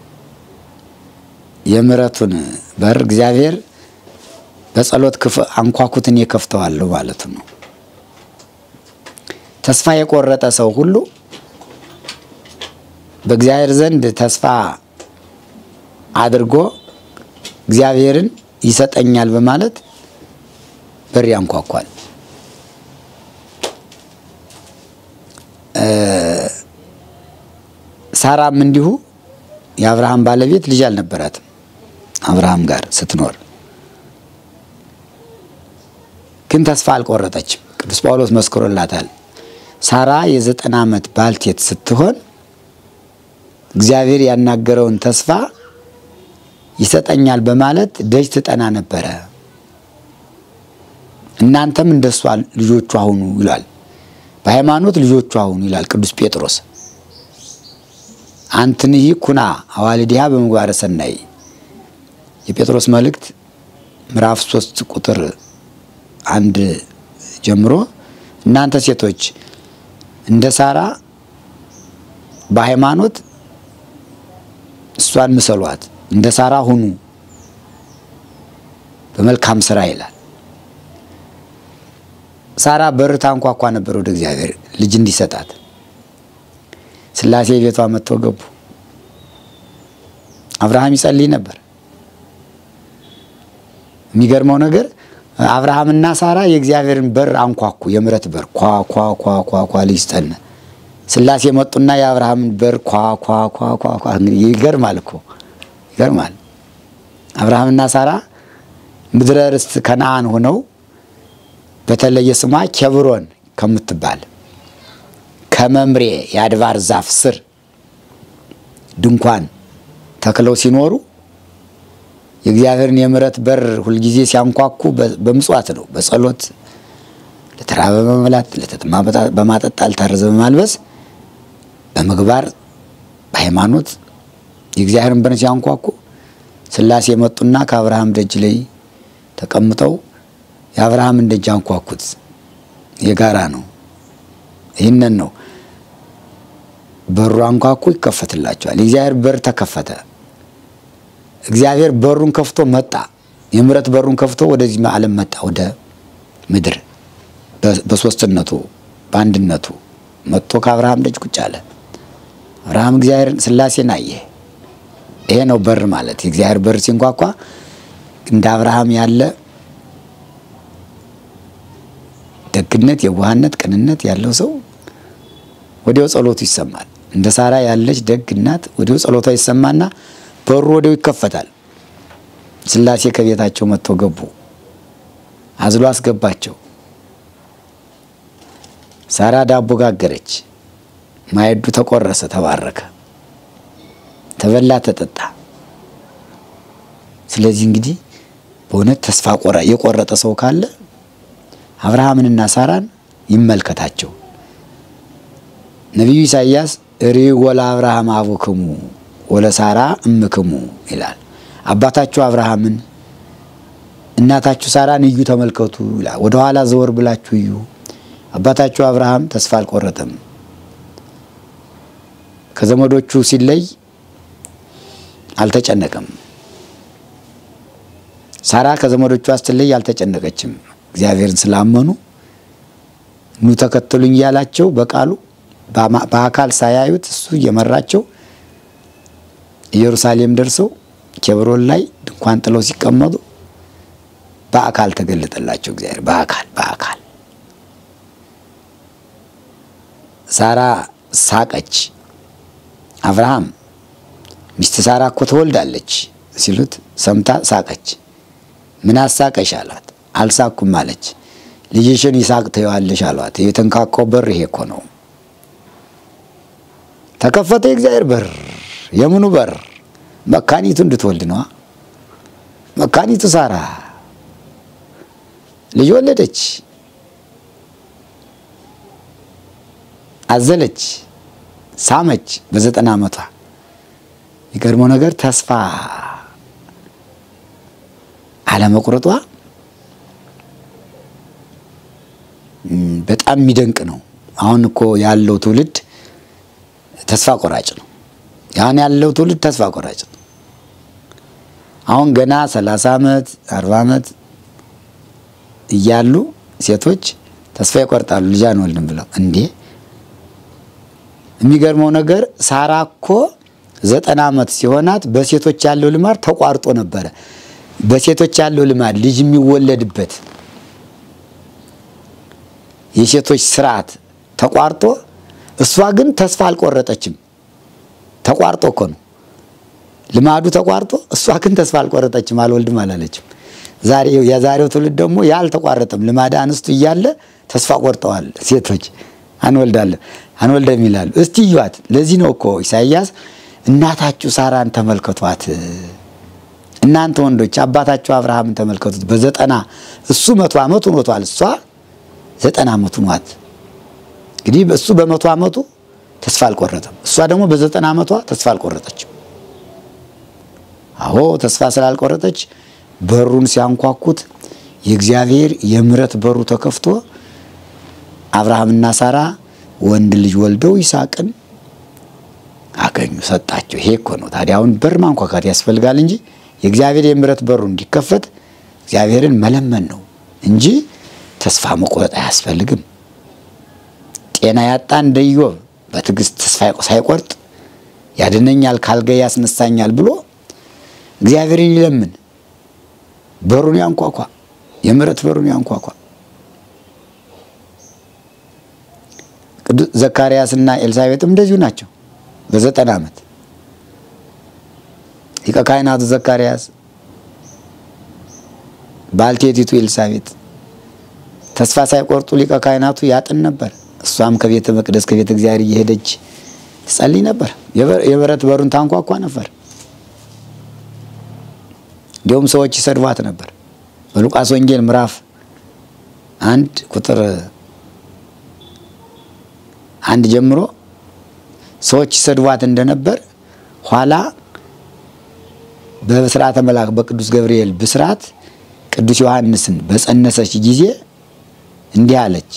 የምሕረቱን በር እግዚአብሔር በጸሎት ክፍ አንኳኩትን የከፍተዋለሁ ማለቱ ነው። ተስፋ የቆረጠ ሰው ሁሉ በእግዚአብሔር ዘንድ ተስፋ አድርጎ እግዚአብሔርን ይሰጠኛል በማለት በር ያንኳኳል። ሳራም እንዲሁ የአብርሃም ባለቤት ልጅ አልነበራትም። አብርሃም ጋር ስትኖር ግን ተስፋ አልቆረጠችም። ቅዱስ ጳውሎስ መስክሮላታል። ሳራ የዘጠና ዓመት ባልቴት ስትሆን እግዚአብሔር ያናገረውን ተስፋ ይሰጠኛል በማለት ደጅ ትጠና ነበረ። እናንተም እንደሷ ልጆቿ ሁኑ ይላል። በሃይማኖት ልጆቿ ሁኑ ይላል ቅዱስ ጴጥሮስ። አንትንሂ ኩና አዋልዲሃ በምግባረ ሰናይ የጴጥሮስ መልእክት ምዕራፍ ሶስት ቁጥር አንድ ጀምሮ እናንተ ሴቶች እንደ ሳራ በሃይማኖት እሷን ምሰሏት፣ እንደ ሳራ ሁኑ በመልካም ስራ ይላል። ሳራ በር ታንኳኳ ነበር ወደ እግዚአብሔር ልጅ እንዲሰጣት። ሥላሴ ቤቷ መጥተው ገቡ። አብርሃም ይጸልይ ነበር። የሚገርመው ነገር አብርሃምና ሳራ የእግዚአብሔርን በር አንኳኩ። የምሕረት በር ኳ ኳ ኳ ኳ ኳ ልጅ ስጠን። ሥላሴ መጡና የአብርሃምን በር ኳ ኳ ኳ ኳ ኳ። እንግዲህ ይገርማል እኮ ይገርማል። አብርሃምና ሳራ ምድረ ርስት ከነአን ሆነው በተለየ ስሟ ኬብሮን ከምትባል ከመምሬ የአድባር ዛፍ ስር ድንኳን ተክለው ሲኖሩ የእግዚአብሔርን የምሕረት በር ሁልጊዜ ሲያንኳኩ በምጽዋት ነው። በጸሎት ለተራበ በመብላት ለተጠማ በማጠጣት ለታረዘ በማልበስ በምግባር በሃይማኖት የእግዚአብሔርን በር ሲያንኳኩ ሥላሴ መጡና ከአብርሃም ደጅ ላይ ተቀምጠው የአብርሃምን ደጅ አንኳኩት። የጋራ ነው። ይህንን ነው በሩ አንኳኩ፣ ይከፈትላቸዋል። የእግዚአብሔር በር ተከፈተ። እግዚአብሔር በሩን ከፍቶ መጣ። የምሕረት በሩን ከፍቶ ወደዚህ ዓለም መጣ፣ ወደ ምድር በሶስትነቱ በአንድነቱ መጥቶ ከአብርሃም ደጅ ቁጭ አለ። አብርሃም እግዚአብሔርን ሥላሴን አየ። ይሄ ነው በር ማለት። የእግዚአብሔር በር ሲንኳኳ እንደ አብርሃም ያለ ደግነት፣ የዋህነት፣ ቅንነት ያለው ሰው ወዲያው ጸሎቱ ይሰማል። እንደ ሳራ ያለች ደግ እናት ወዲያው ጸሎቷ ይሰማና በሩ ወዲያው ይከፈታል። ሥላሴ ከቤታቸው መጥተው ገቡ። አዝሎ አስገባቸው። ሳራ ዳቦ ጋገረች። ማዕዱ ተቆረሰ፣ ተባረከ፣ ተበላ፣ ተጠጣ። ስለዚህ እንግዲህ በእውነት ተስፋ የቆረጠ ሰው ካለ አብርሃምንና ሳራን ይመልከታቸው። ነቢዩ ኢሳይያስ ርእዩ ወለአብርሃም አቡክሙ ወለሳራ እምክሙ ይላል። አባታችሁ አብርሃምን እናታችሁ ሳራን እዩ ተመልከቱ ይላል። ወደኋላ ዘወር ብላችሁ እዩ። አባታችሁ አብርሃም ተስፋ አልቆረጠም። ከዘመዶቹ ሲለይ አልተጨነቀም። ሳራ ከዘመዶቿ ስትለይ አልተጨነቀችም። እግዚአብሔርን ስላመኑ ኑ ተከተሉኝ እያላቸው በቃሉ በአካል ሳያዩት እሱ እየመራቸው ኢየሩሳሌም ደርሰው ኬብሮን ላይ ድንኳን ጥለው ሲቀመጡ በአካል ተገለጠላቸው እግዚአብሔር በአካል በአካል ሳራ ሳቀች። አብርሃም ሚስት ሳራ እኮ ትወልዳለች ሲሉት ሰምታ ሳቀች። ምን አሳቀሽ አላት። አልሳኩም አለች። ልጅሽን ይስሐቅ ትይዋለሽ አሏት። የተንካካው በር ይሄ እኮ ነው። ተከፈተ የእግዚአብሔር በር። የምኑ በር? መካኒቱ እንድትወልድ ነዋ። መካኒቱ ሳራ ልጅ ወለደች፣ አዘለች፣ ሳመች በዘጠና ዓመቷ። የሚገርመው ነገር ተስፋ አለመቁረጧ በጣም የሚደንቅ ነው። አሁን እኮ ያለው ትውልድ ተስፋ ቆራጭ ነው። አሁን ያለው ትውልድ ተስፋ ቆራጭ ነው። አሁን ገና ሰላሳ ዓመት አርባ ዓመት እያሉ ሴቶች ተስፋ ይቆርጣሉ። ልጅ አንወልድም ብለው እንዴ! የሚገርመው ነገር ሳራ እኮ ዘጠና ዓመት ሲሆናት በሴቶች ያለው ልማድ ተቋርጦ ነበረ። በሴቶች ያለው ልማድ ልጅ የሚወለድበት የሴቶች ስርዓት ተቋርጦ እሷ ግን ተስፋ አልቆረጠችም። ተቋርጦ እኮ ነው ልማዱ ተቋርጦ፣ እሷ ግን ተስፋ አልቆረጠችም፣ አልወልድም አላለችም። ዛሬ የዛሬው ትውልድ ደግሞ ያ አልተቋረጠም። ልማድ አንስቱ እያለ ተስፋ ቆርጠዋል ሴቶች። አንወልዳለን አንወልደም ይላሉ። እስቲ እዩዋት። ለዚህ ነው እኮ ኢሳይያስ እናታችሁ ሳራን ተመልከቷት፣ እናንተ ወንዶች አባታችሁ አብርሃምን ተመልከቱት። በዘጠና እሱ መቶ ዓመቱ ኖቷል፣ እሷ ዘጠና ዓመቱ ኗት። እንግዲህ እሱ በመቶ ዓመቱ ተስፋ አልቆረጠም፣ እሷ ደግሞ በዘጠና ዓመቷ ተስፋ አልቆረጠችም። አዎ ተስፋ ስላልቆረጠች በሩን ሲያንኳኩት የእግዚአብሔር የምሕረት በሩ ተከፍቶ አብርሃምና ሳራ ወንድ ልጅ ወልደው ይስሐቅን አገኙ፣ ሰጣቸው። ይሄ እኮ ነው ታዲያ። አሁን በር ማንኳኳት ያስፈልጋል እንጂ የእግዚአብሔር የምሕረት በሩ እንዲከፈት እግዚአብሔርን መለመን ነው እንጂ ተስፋ መቁረጥ አያስፈልግም። ጤና ያጣ እንደ ኢዮብ በትዕግስት ተስፋ ሳይቆርጥ ያድነኛል፣ ካልጋዬ ያስነሳኛል ብሎ እግዚአብሔርን ይለምን። በሩን ያንኳኳ፣ የምሕረት በሩን ያንኳኳ። ቅዱስ ዘካርያስና ኤልሳቤጥም እንደዚሁ ናቸው። በዘጠና ዓመት ሊቀ ካህናቱ ዘካርያስ፣ ባልቴቲቱ ኤልሳቤጥ ተስፋ ሳይቆርጡ ሊቀ ካህናቱ ያጥን ነበር። እሷም ከቤተ መቅደስ ከቤተ እግዚአብሔር እየሄደች ትጸልይ ነበር። የምሕረት በሩን ታንኳኳ ነበር። እንዲሁም ሰዎች ይሰድቧት ነበር። በሉቃስ ወንጌል ምዕራፍ አንድ ቁጥር አንድ ጀምሮ ሰዎች ይሰድቧት እንደነበር ኋላ በብስራተ መልአክ በቅዱስ ገብርኤል ብስራት ቅዱስ ዮሐንስን በጸነሰች ጊዜ እንዲህ አለች።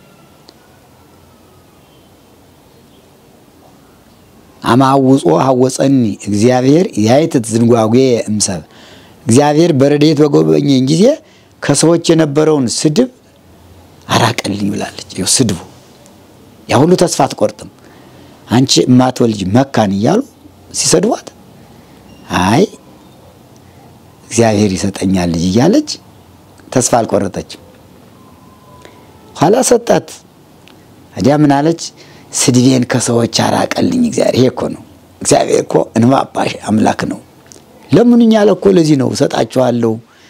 አማውጾ ሀወፀኒ እግዚአብሔር ያይትት ዝንጓጉ እምሰብ እግዚአብሔር በረድኤት በጎበኘኝ ጊዜ ከሰዎች የነበረውን ስድብ አራቀልኝ ብላለች። ይኸው ስድቡ ያ ሁሉ ተስፋ አትቆርጥም። አንቺ እማትወልጅ መካን እያሉ ሲሰድቧት አይ እግዚአብሔር ይሰጠኛል ልጅ እያለች ተስፋ አልቆረጠችም። ኋላ ሰጣት። ታዲያ ምን አለች? ስድቤን ከሰዎች አራቀልኝ እግዚአብሔር። ይሄ እኮ ነው እግዚአብሔር እኮ እንባ አባሽ አምላክ ነው። ለምኑኝ ያለ እኮ ለዚህ ነው። እሰጣችኋለሁ፣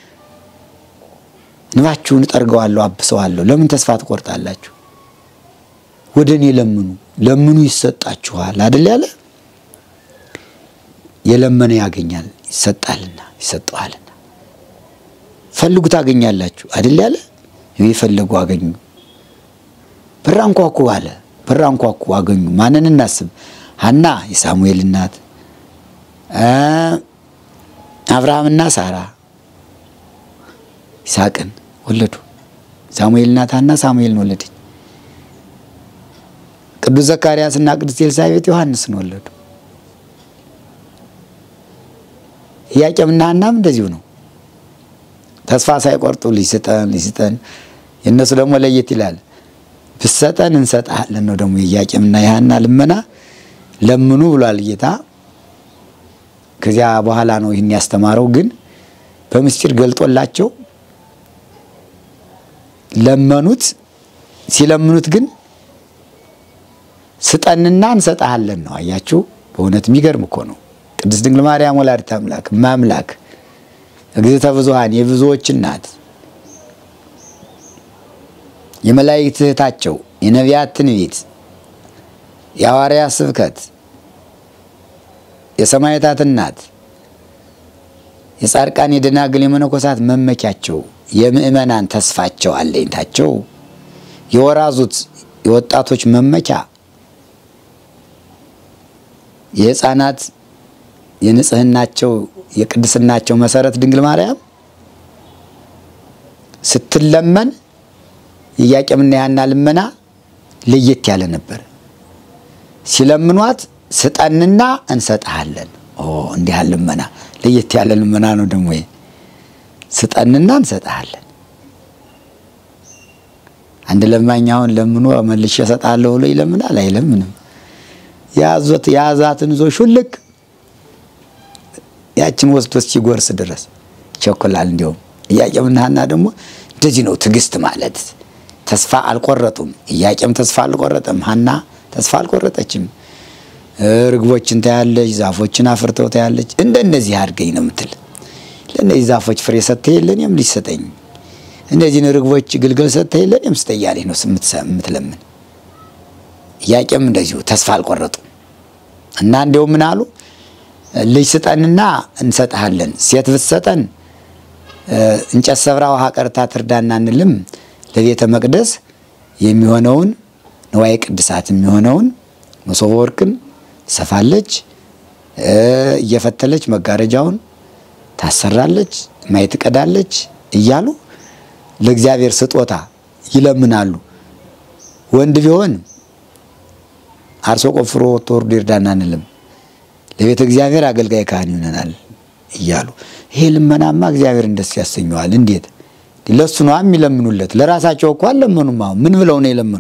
እንባችሁን እጠርገዋለሁ፣ አብሰዋለሁ። ለምን ተስፋ ትቆርጣላችሁ? ወደ እኔ ለምኑ፣ ለምኑ ይሰጣችኋል አይደል ያለ የለመነ ያገኛል ይሰጣልና ይሰጠዋልና። ፈልጉ ታገኛላችሁ አይደል ያለ የፈለጉ አገኙ። በር አንኳኩ አለ። በር አንኳኩ አገኙ። ማንን እናስብ? ሐና የሳሙኤል እናት፣ አብርሃምና ሳራ ይስሐቅን ወለዱ። ሳሙኤል እናት ሐና ሳሙኤልን ወለደች። ቅዱስ ዘካርያስ እና ቅዱስ ኤልሳቤጥ ዮሐንስን ወለዱ። ኢያቄምና ሐናም እንደዚሁ ነው። ተስፋ ሳይቆርጡ ልጅ ስጠን ልጅ ስጠን። የእነሱ ደግሞ ለየት ይላል። ብሰጠን እንሰጥሃለን ነው ደግሞ የኢያቄምና የሐና ልመና። ለምኑ ብሏል ጌታ። ከዚያ በኋላ ነው ይህን ያስተማረው። ግን በምስጢር ገልጦላቸው ለመኑት። ሲለምኑት ግን ስጠንና እንሰጥሃለን ነው። አያችሁ፣ በእውነት የሚገርም እኮ ነው። ቅድስት ድንግል ማርያም ወላዲተ አምላክ ማምላክ እግዝእተ ብዙኃን የብዙዎች እናት የመላእክት እህታቸው የነቢያት ትንቢት የሐዋርያት ስብከት የሰማዕታት እናት የጻድቃን የደናግል የመነኮሳት መመኪያቸው የምእመናን ተስፋቸው አለኝታቸው የወራዙት የወጣቶች መመኪያ የሕፃናት የንጽህናቸው የቅድስናቸው መሰረት ድንግል ማርያም ስትለመን የኢያቄምና የሐና ልመና ለየት ያለ ነበር። ሲለምኗት ስጠንና እንሰጥሃለን። እንዲህ ያለ ልመና ለየት ያለ ልመና ነው። ደግሞ ስጠንና እንሰጥሃለን። አንድ ለማኝ አሁን ለምኖ መልሼ እሰጥሃለሁ ብሎ ይለምናል? አይለምንም። የያዞት የያዛትን ይዞ ሹልክ ያችን ወስዶ እስኪጎርስ ድረስ ይቸኩላል። እንዲሁም ኢያቄምና ሐና ደግሞ እንደዚህ ነው ትዕግስት ማለት። ተስፋ አልቆረጡም። ኢያቄም ተስፋ አልቆረጠም፣ ሐና ተስፋ አልቆረጠችም። ርግቦችን ታያለች፣ ዛፎችን አፍርተው ታያለች። እንደነዚህ አድርገኝ ነው የምትል። ለእነዚህ ዛፎች ፍሬ ሰጥተህ የለ እኔም ልጅ ስጠኝ፣ እነዚህን ርግቦች ግልገል ሰጥተህ የለ እኔም ስጠኝ እያለች ነው የምትለምን። ኢያቄም እንደዚሁ ተስፋ አልቆረጡም እና እንዲያው ምን አሉ? ልጅ ስጠንና እንሰጥሃለን። ሴት ብትሰጠን እንጨት ሰብራ ውሃ ቀርታ ትርዳና እንልም ለቤተ መቅደስ የሚሆነውን ንዋየ ቅድሳት የሚሆነውን መሶበ ወርቅን ትሰፋለች፣ እየፈተለች መጋረጃውን ታሰራለች፣ ማይ ትቀዳለች እያሉ ለእግዚአብሔር ስጦታ ይለምናሉ። ወንድ ቢሆን አርሶ ቆፍሮ ወጥቶ ወርዶ ይርዳና አንልም፣ ለቤተ እግዚአብሔር አገልጋይ ካህን ይሆነናል እያሉ ይሄ ልመናማ እግዚአብሔር ደስ ያሰኘዋል። እንዴት ለሱ ነው የሚለምኑለት? ለራሳቸው እኮ አልለመኑም። አሁን ምን ብለው ነው የለመኑ?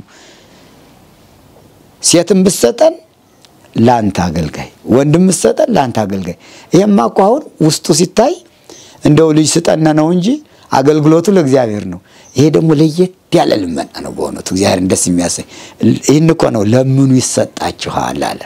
ሴትም ብትሰጠን ለአንተ አገልጋይ፣ ወንድም ብትሰጠን ለአንተ አገልጋይ። ይሄማ እኮ አሁን ውስጡ ሲታይ እንደው ልጅ ስጠነ ነው እንጂ አገልግሎቱ ለእግዚአብሔር ነው። ይሄ ደግሞ ለየት ያለ ልመና ነው በእውነቱ እግዚአብሔርን ደስ የሚያሰኝ። ይህን እኮ ነው ለምኑ ይሰጣችኋል አለ።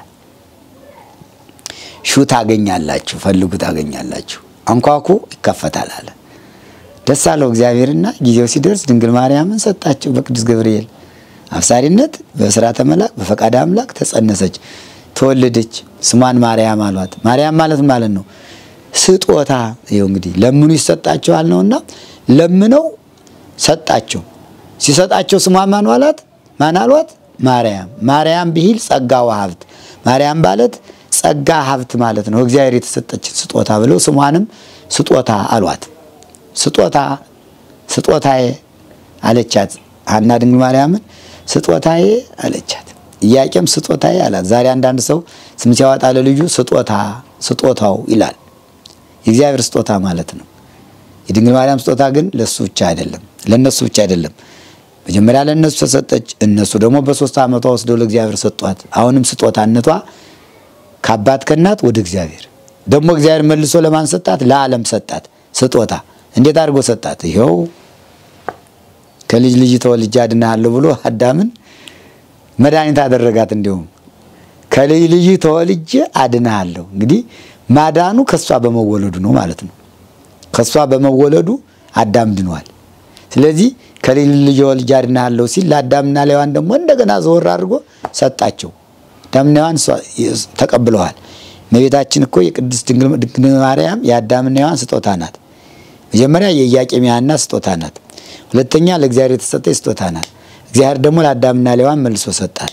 ሹ ታገኛላችሁ፣ ፈልጉ ታገኛላችሁ፣ አንኳኩ ይከፈታል አለ። ደስ አለው እግዚአብሔርና ጊዜው ሲደርስ ድንግል ማርያምን ሰጣቸው በቅዱስ ገብርኤል አብሳሪነት በስራተ መልአክ በፈቃደ አምላክ ተጸነሰች፣ ተወለደች። ስሟን ማርያም አሏት። ማርያም ማለት ማለት ነው ስጦታ። ይኸው እንግዲህ ለምኑ ይሰጣቸዋል ነውና ለምነው ሰጣቸው። ሲሰጣቸው ስሟ ማን አሏት? ማን አሏት? ማርያም። ማርያም ብሂል ጸጋ ወሀብት፣ ማርያም ማለት ጸጋ ሀብት ማለት ነው። እግዚአብሔር የተሰጠችን ስጦታ ብለው ስሟንም ስጦታ አሏት። ስጦታ ስጦታዬ አለቻት ሐና ድንግል ማርያምን ስጦታዬ አለቻት። ኢያቄም ስጦታዬ አላት። ዛሬ አንዳንድ ሰው ስም ሲያወጣ ለልጁ ስጦታ ስጦታው ይላል። የእግዚአብሔር ስጦታ ማለት ነው። የድንግል ማርያም ስጦታ ግን ለሱ ብቻ አይደለም፣ ለነሱ ብቻ አይደለም። መጀመሪያ ለእነሱ ተሰጠች። እነሱ ደግሞ በሶስት ዓመቷ ወስደው ለእግዚአብሔር ሰጧት። አሁንም ስጦታነቷ ከአባት ከእናት ወደ እግዚአብሔር ደግሞ እግዚአብሔር መልሶ ለማን ሰጣት? ለዓለም ሰጣት ስጦታ። እንዴት አድርጎ ሰጣት? ይኸው ከልጅ ልጅ ተወልጄ አድንሃለሁ ብሎ አዳምን መድኃኒት አደረጋት። እንዲሁም ከልጅ ልጅ ተወልጄ አድንሃለሁ። እንግዲህ ማዳኑ ከእሷ በመወለዱ ነው ማለት ነው። ከእሷ በመወለዱ አዳም ድኗል። ስለዚህ ከልጅ ልጅ ተወልጄ አድንሃለሁ ሲል ለአዳምና ለሔዋን ደግሞ እንደገና ዘወር አድርጎ ሰጣቸው። አዳምና ሔዋን ተቀብለዋል። እመቤታችን እኮ የቅድስት ድንግል ማርያም የአዳምና ሔዋን ስጦታ ናት። መጀመሪያ የኢያቄም የሐና ስጦታ ናት። ሁለተኛ ለእግዚአብሔር የተሰጠች ስጦታ ናት። እግዚአብሔር ደግሞ ለአዳምና ለሔዋን መልሶ ሰጣት።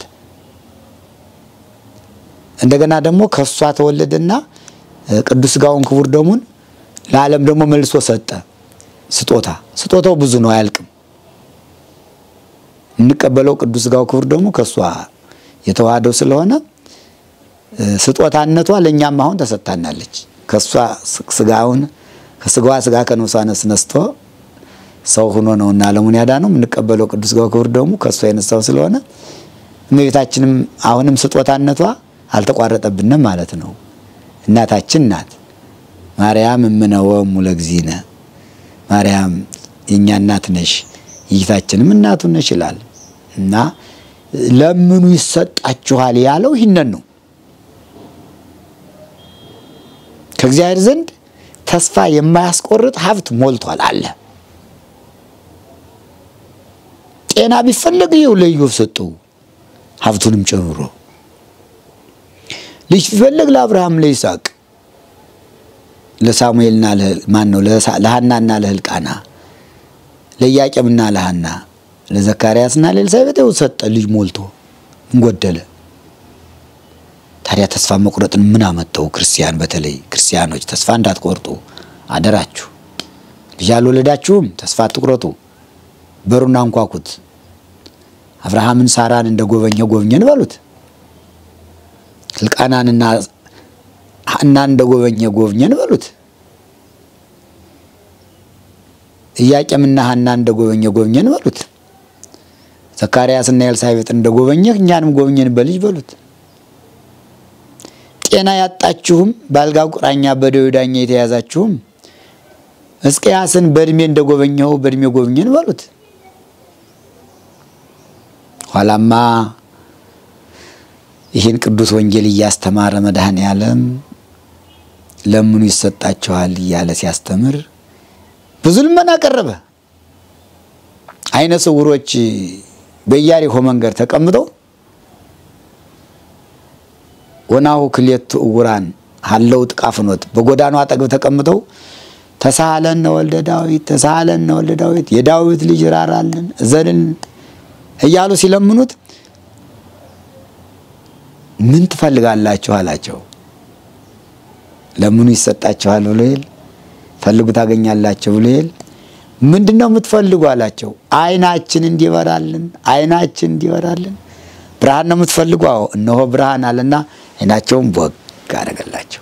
እንደገና ደግሞ ከእሷ ተወለደና ቅዱስ ሥጋውን ክቡር ደሙን ለዓለም ደግሞ መልሶ ሰጠ። ስጦታ ስጦታው ብዙ ነው፣ አያልቅም። የምንቀበለው ቅዱስ ሥጋው ክቡር ደግሞ ከእሷ የተዋህደው ስለሆነ ስጦታነቷ ለእኛም አሁን ተሰጥታናለች። ከእሷ ስጋውን ከስጋዋ ስጋ ከነፍሷ ነፍስ ነስቶ ሰው ሆኖ ነውና ዓለሙን ያዳነው። የምንቀበለው ቅዱስ ሥጋው ክቡር ደግሞ ከእሷ የነሳው ስለሆነ እመቤታችንም አሁንም ስጦታነቷ አልተቋረጠብንም ማለት ነው። እናታችን ናት። ማርያም እምነወሙ ለእግዚእነ ማርያም የእኛ እናት ነሽ፣ የጌታችንም እናቱ ነሽ ይላል እና ለምኑ ይሰጣችኋል ያለው ይህንን ነው። ከእግዚአብሔር ዘንድ ተስፋ የማያስቆርጥ ሀብት ሞልቷል አለ። ጤና ቢፈለግ ይኸው ለኢዮብ ሰጠው ሀብቱንም ጨምሮ። ልጅ ቢፈለግ ለአብርሃም ለይስሐቅ፣ ለሳሙኤልና ማን ነው ለሐናና ለህልቃና፣ ለኢያቄምና ለሐና፣ ለዘካርያስና ለኤልሳቤጥ ይኸው ሰጠ ልጅ ሞልቶ እንጎደለ። ታዲያ ተስፋ መቁረጥን ምን አመጣው? ክርስቲያን በተለይ ክርስቲያኖች ተስፋ እንዳትቆርጡ አደራችሁ። ልጅ አልወለዳችሁም፣ ተስፋ አትቁረጡ። በሩን አንኳኩት። አብርሃምን ሳራን እንደ ጎበኘ ጎብኘን በሉት። ሕልቃናንና ሐናን እንደ ጎበኘ ጎብኘን በሉት። ኢያቄምና ሐናን እንደ ጎበኘ ጎብኘን በሉት። ዘካርያስና ኤልሳቤጥ እንደ ጎበኘህ እኛንም ጎብኘን በልጅ በሉት። ጤና ያጣችሁም በአልጋ ቁራኛ በደዌ ዳኛ የተያዛችሁም ሕዝቅያስን በእድሜ እንደጎበኘው በእድሜ ጎብኝን በሉት። ኋላማ ይህን ቅዱስ ወንጌል እያስተማረ መድኃኔ ዓለም ለምኑ ይሰጣችኋል እያለ ሲያስተምር ብዙ ልመና ቀረበ። አይነ ስውሮች በኢያሪኮ መንገድ ተቀምጠው ወናሁ ክልኤቱ ዕውራን ሀለው ጥቃፍኖት በጎዳናው አጠገብ ተቀምጠው ተሳሃለነ ወልደ ዳዊት ተሳሃለነ ወልደ ዳዊት የዳዊት ልጅ ራራልን እዘንን እያሉ ሲለምኑት ምን ትፈልጋላችሁ አላቸው። ለምኑ ይሰጣችኋል ብሎ ይል ፈልጉ ታገኛላችሁ ብሎ ይል ምንድን ነው የምትፈልጉ አላቸው። አይናችን እንዲበራልን አይናችን እንዲበራልን ብርሃን ነው የምትፈልጉ? አዎ እነሆ ብርሃን አለና አይናቸውን ቦግ አደረገላቸው።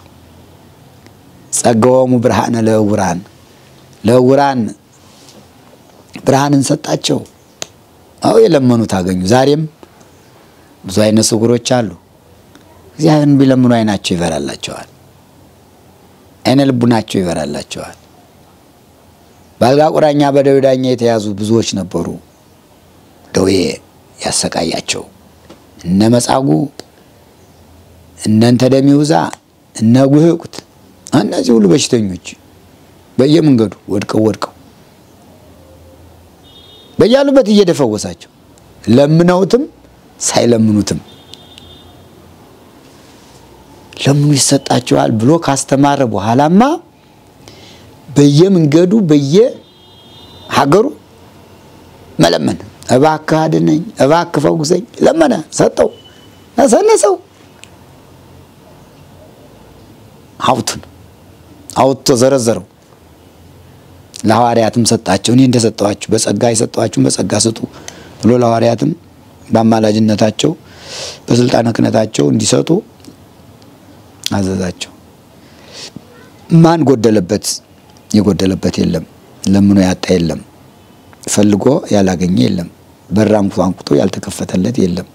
ጸገወሙ ብርሃነ ለዕውራን ለዕውራን ብርሃንን ሰጣቸው። አዎ የለመኑት አገኙ። ዛሬም ብዙ አይነ ስውሮች አሉ። እግዚአብሔርን ቢለምኑ አይናቸው ይበራላቸዋል። አይነ ልቡናቸው ይበራላቸዋል። በአልጋ ቁራኛ በደዌ ዳኛ የተያዙ ብዙዎች ነበሩ። ደዌ ያሰቃያቸው እነ መጻጉዕ እነ እንተ ደሚውዛ እነ ጉህቁት እነዚህ ሁሉ በሽተኞች በየመንገዱ ወድቀው ወድቀው በያሉበት እየደፈወሳቸው ለምነውትም ሳይለምኑትም ለምኑ ይሰጣቸዋል ብሎ ካስተማረ በኋላማ በየመንገዱ በየሀገሩ መለመን፣ እባክህ አድነኝ፣ እባክህ ፈውሰኝ፣ ለመነ፣ ሰጠው፣ ነሰነሰው። ሀብቱን አውጥቶ ዘረዘረው። ለሐዋርያትም ሰጣቸው። እኔ እንደሰጠኋችሁ በጸጋ የሰጠኋችሁን በጸጋ ስጡ ብሎ ለሐዋርያትም በአማላጅነታቸው በስልጣነ ክህነታቸው እንዲሰጡ አዘዛቸው። ማን ጎደለበት? የጎደለበት የለም። ለምኖ ያጣ የለም። ፈልጎ ያላገኘ የለም። በር አንኳኩቶ ያልተከፈተለት የለም።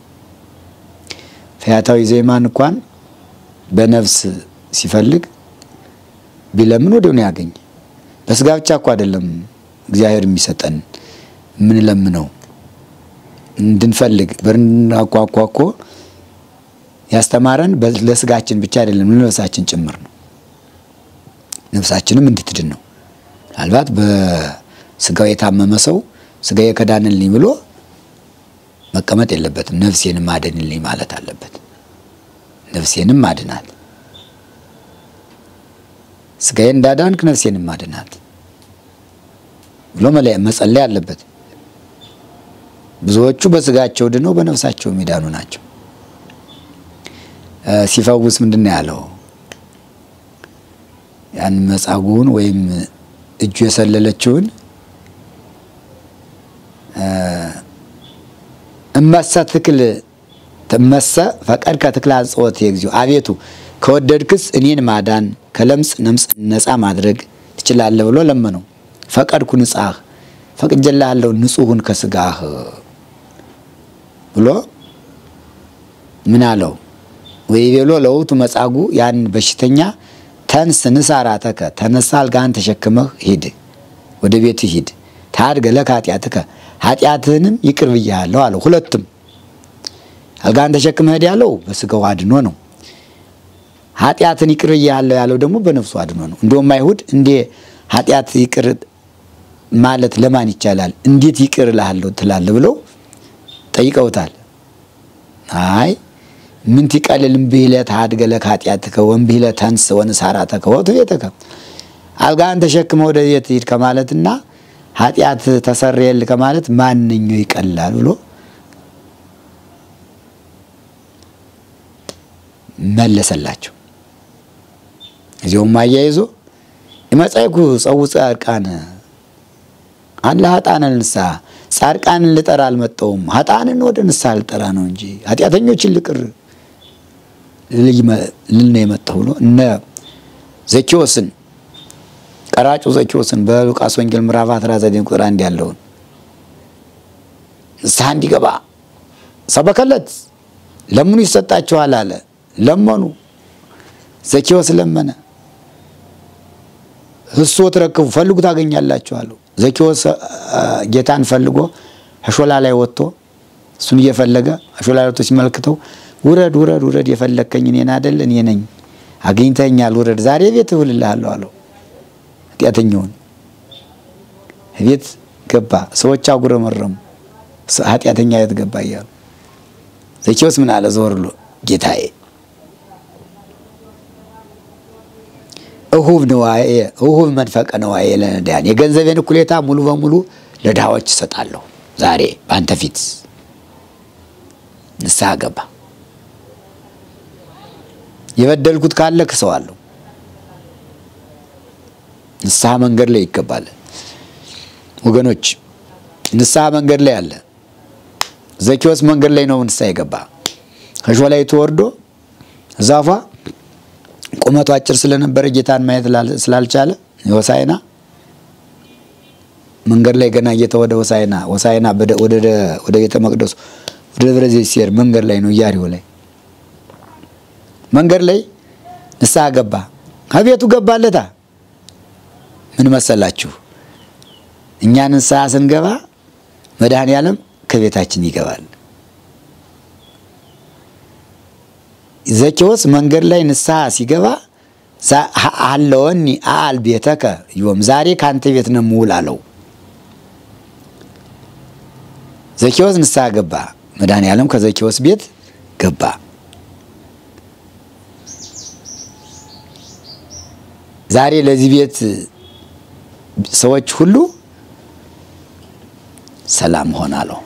ፈያታዊ ዘይማን እንኳን በነፍስ ሲፈልግ ቢለምን ወዲያው ነው ያገኘ። በስጋ ብቻ እኮ አይደለም እግዚአብሔር የሚሰጠን የምንለምነው እንድንፈልግ በር እንድናኳኳ እኮ ያስተማረን ለስጋችን ብቻ አይደለም ለነፍሳችን ጭምር ነው። ነፍሳችንም እንድትድን ነው። ምናልባት በስጋው የታመመ ሰው ስጋዬ ከዳንልኝ ብሎ መቀመጥ የለበትም። ነፍሴንም አድንልኝ ማለት አለበት። ነፍሴንም አድናት፣ ስጋዬ እንዳዳንክ ነፍሴንም አድናት ብሎ መጸለይ አለበት። ብዙዎቹ በስጋቸው ድነው በነፍሳቸው የሚዳኑ ናቸው። ሲፈውስ ምንድን ነው ያለው? ያን መጻጉዕን ወይም እጁ የሰለለችውን እመሰ ትክል ትመሰ ፈቀድ ከትክል አንጽወት የግዚኦ አቤቱ ከወደድክስ እኔን ማዳን ከለምጽ ነምጽ ነፃ ማድረግ ትችላለህ ብሎ ለመነው። ፈቀድኩ ንጻህ ፈቅጀልሃለሁ ንጹሑን ከስጋህ ብሎ ምን አለው? ወይቤሎ ለውቱ መጻጉዕ ያን በሽተኛ ተንስ ንሳራተከ ተነሳ፣ አልጋህን ተሸክመህ ሂድ፣ ወደ ቤትህ ሂድ። ታድገ ለከ ኃጢአትከ ኃጢአትህንም ይቅር ብያለሁ አለው። ሁለቱም አልጋህን ተሸክመህ ሂድ ያለው በስጋው አድኖ ነው። ኃጢአትን ይቅር ብያለሁ ያለው ደግሞ በነፍሱ አድኖ ነው። እንዲሁም አይሁድ እንዴ ኃጢአት ይቅር ማለት ለማን ይቻላል? እንዴት ይቅር እልሃለሁ ትላለህ? ብለው ጠይቀውታል። አይ ምንቲ ቀልል እምብህለ ተሃድገ ለከ ኃጢአትከ ወእምብህለ ተንስ ወንሳራተከ ወቱ ቤተከ አልጋህን ተሸክመ ወደ ቤት ሂድ ከማለትና ኃጢአት ተሰረየል ከማለት ማንኛው ይቀላል ብሎ መለሰላቸው። እዚሁም አያይዞ የመጻይኩ ጸውፀ ጻድቃን አለ ሀጣንን ንስሐ ጻድቃንን ልጠራ አልመጣሁም፣ ሀጣንን ወደ ንስሐ ልጠራ ነው እንጂ ኃጢአተኞችን ልቅር ልል ነው የመጣሁ ብሎ እነ ዘኪዎስን ቀራጩ ዘኪዎስን በሉቃስ ወንጌል ምዕራፍ 19 ቁጥር አንድ ያለውን ንስሐ እንዲገባ ሰበከለት። ለምኑ ይሰጣችኋል አለ። ለመኑ። ዘኪዎስ ለመነ። እሱ ትረክቡ ፈልጉ ታገኛላችሁ አለው። ዘኬዎስ ጌታን ፈልጎ አሾላ ላይ ወጥቶ እሱን እየፈለገ አሾላ ላይ ወጥቶ ሲመለክተው ውረድ ውረድ ውረድ የፈለግከኝ እኔን አይደል እኔ ነኝ አግኝተኛል ውረድ ዛሬ ቤት እውልልሃለሁ አለው። ኃጢአተኛውን ቤት ገባ። ሰዎች አጉረመረሙ። ኃጢአተኛ ቤት ገባ እያሉ ዘኬዎስ ምን አለ ዘወር ብሎ ጌታዬ እሁብ ነዋዬ እሁብ መንፈቀ ነዋዬ ለነዳያን የገንዘቤን እኩሌታ ሙሉ በሙሉ ለድሃዎች እሰጣለሁ። ዛሬ በአንተ ፊት ንስሐ ገባ። የበደልኩት ካለ ክሰዋለሁ። ንስሐ መንገድ ላይ ይገባል ወገኖች፣ ንስሐ መንገድ ላይ አለ። ዘኬዎስ መንገድ ላይ ነው ንስሐ የገባ ከሾላይቱ ወርዶ ዛፏ ቁመቱ አጭር ስለነበረ ጌታን ማየት ስላልቻለ ሆሳዕና መንገድ ላይ ገና ጌታ ወደ ሆሳዕና ሆሳዕና ወደ ቤተ መቅደሱ ወደ ደብረ ዘይት ሲሄድ መንገድ ላይ ነው ኢያሪሆ ላይ መንገድ ላይ ንስሐ ገባ። ከቤቱ ገባለታ። ምን መሰላችሁ? እኛ ንስሐ ስንገባ መድኃኔ ዓለም ከቤታችን ይገባል። ዘኬዎስ መንገድ ላይ ንስሐ ሲገባ አለወኒ አል ቤተከ ዮም ዛሬ ከአንተ ቤት ነው የምውል አለው። ዘኬዎስ ንስሐ ገባ። መድኃኔ ዓለም ከዘኬዎስ ቤት ገባ። ዛሬ ለዚህ ቤት ሰዎች ሁሉ ሰላም ሆን አለው።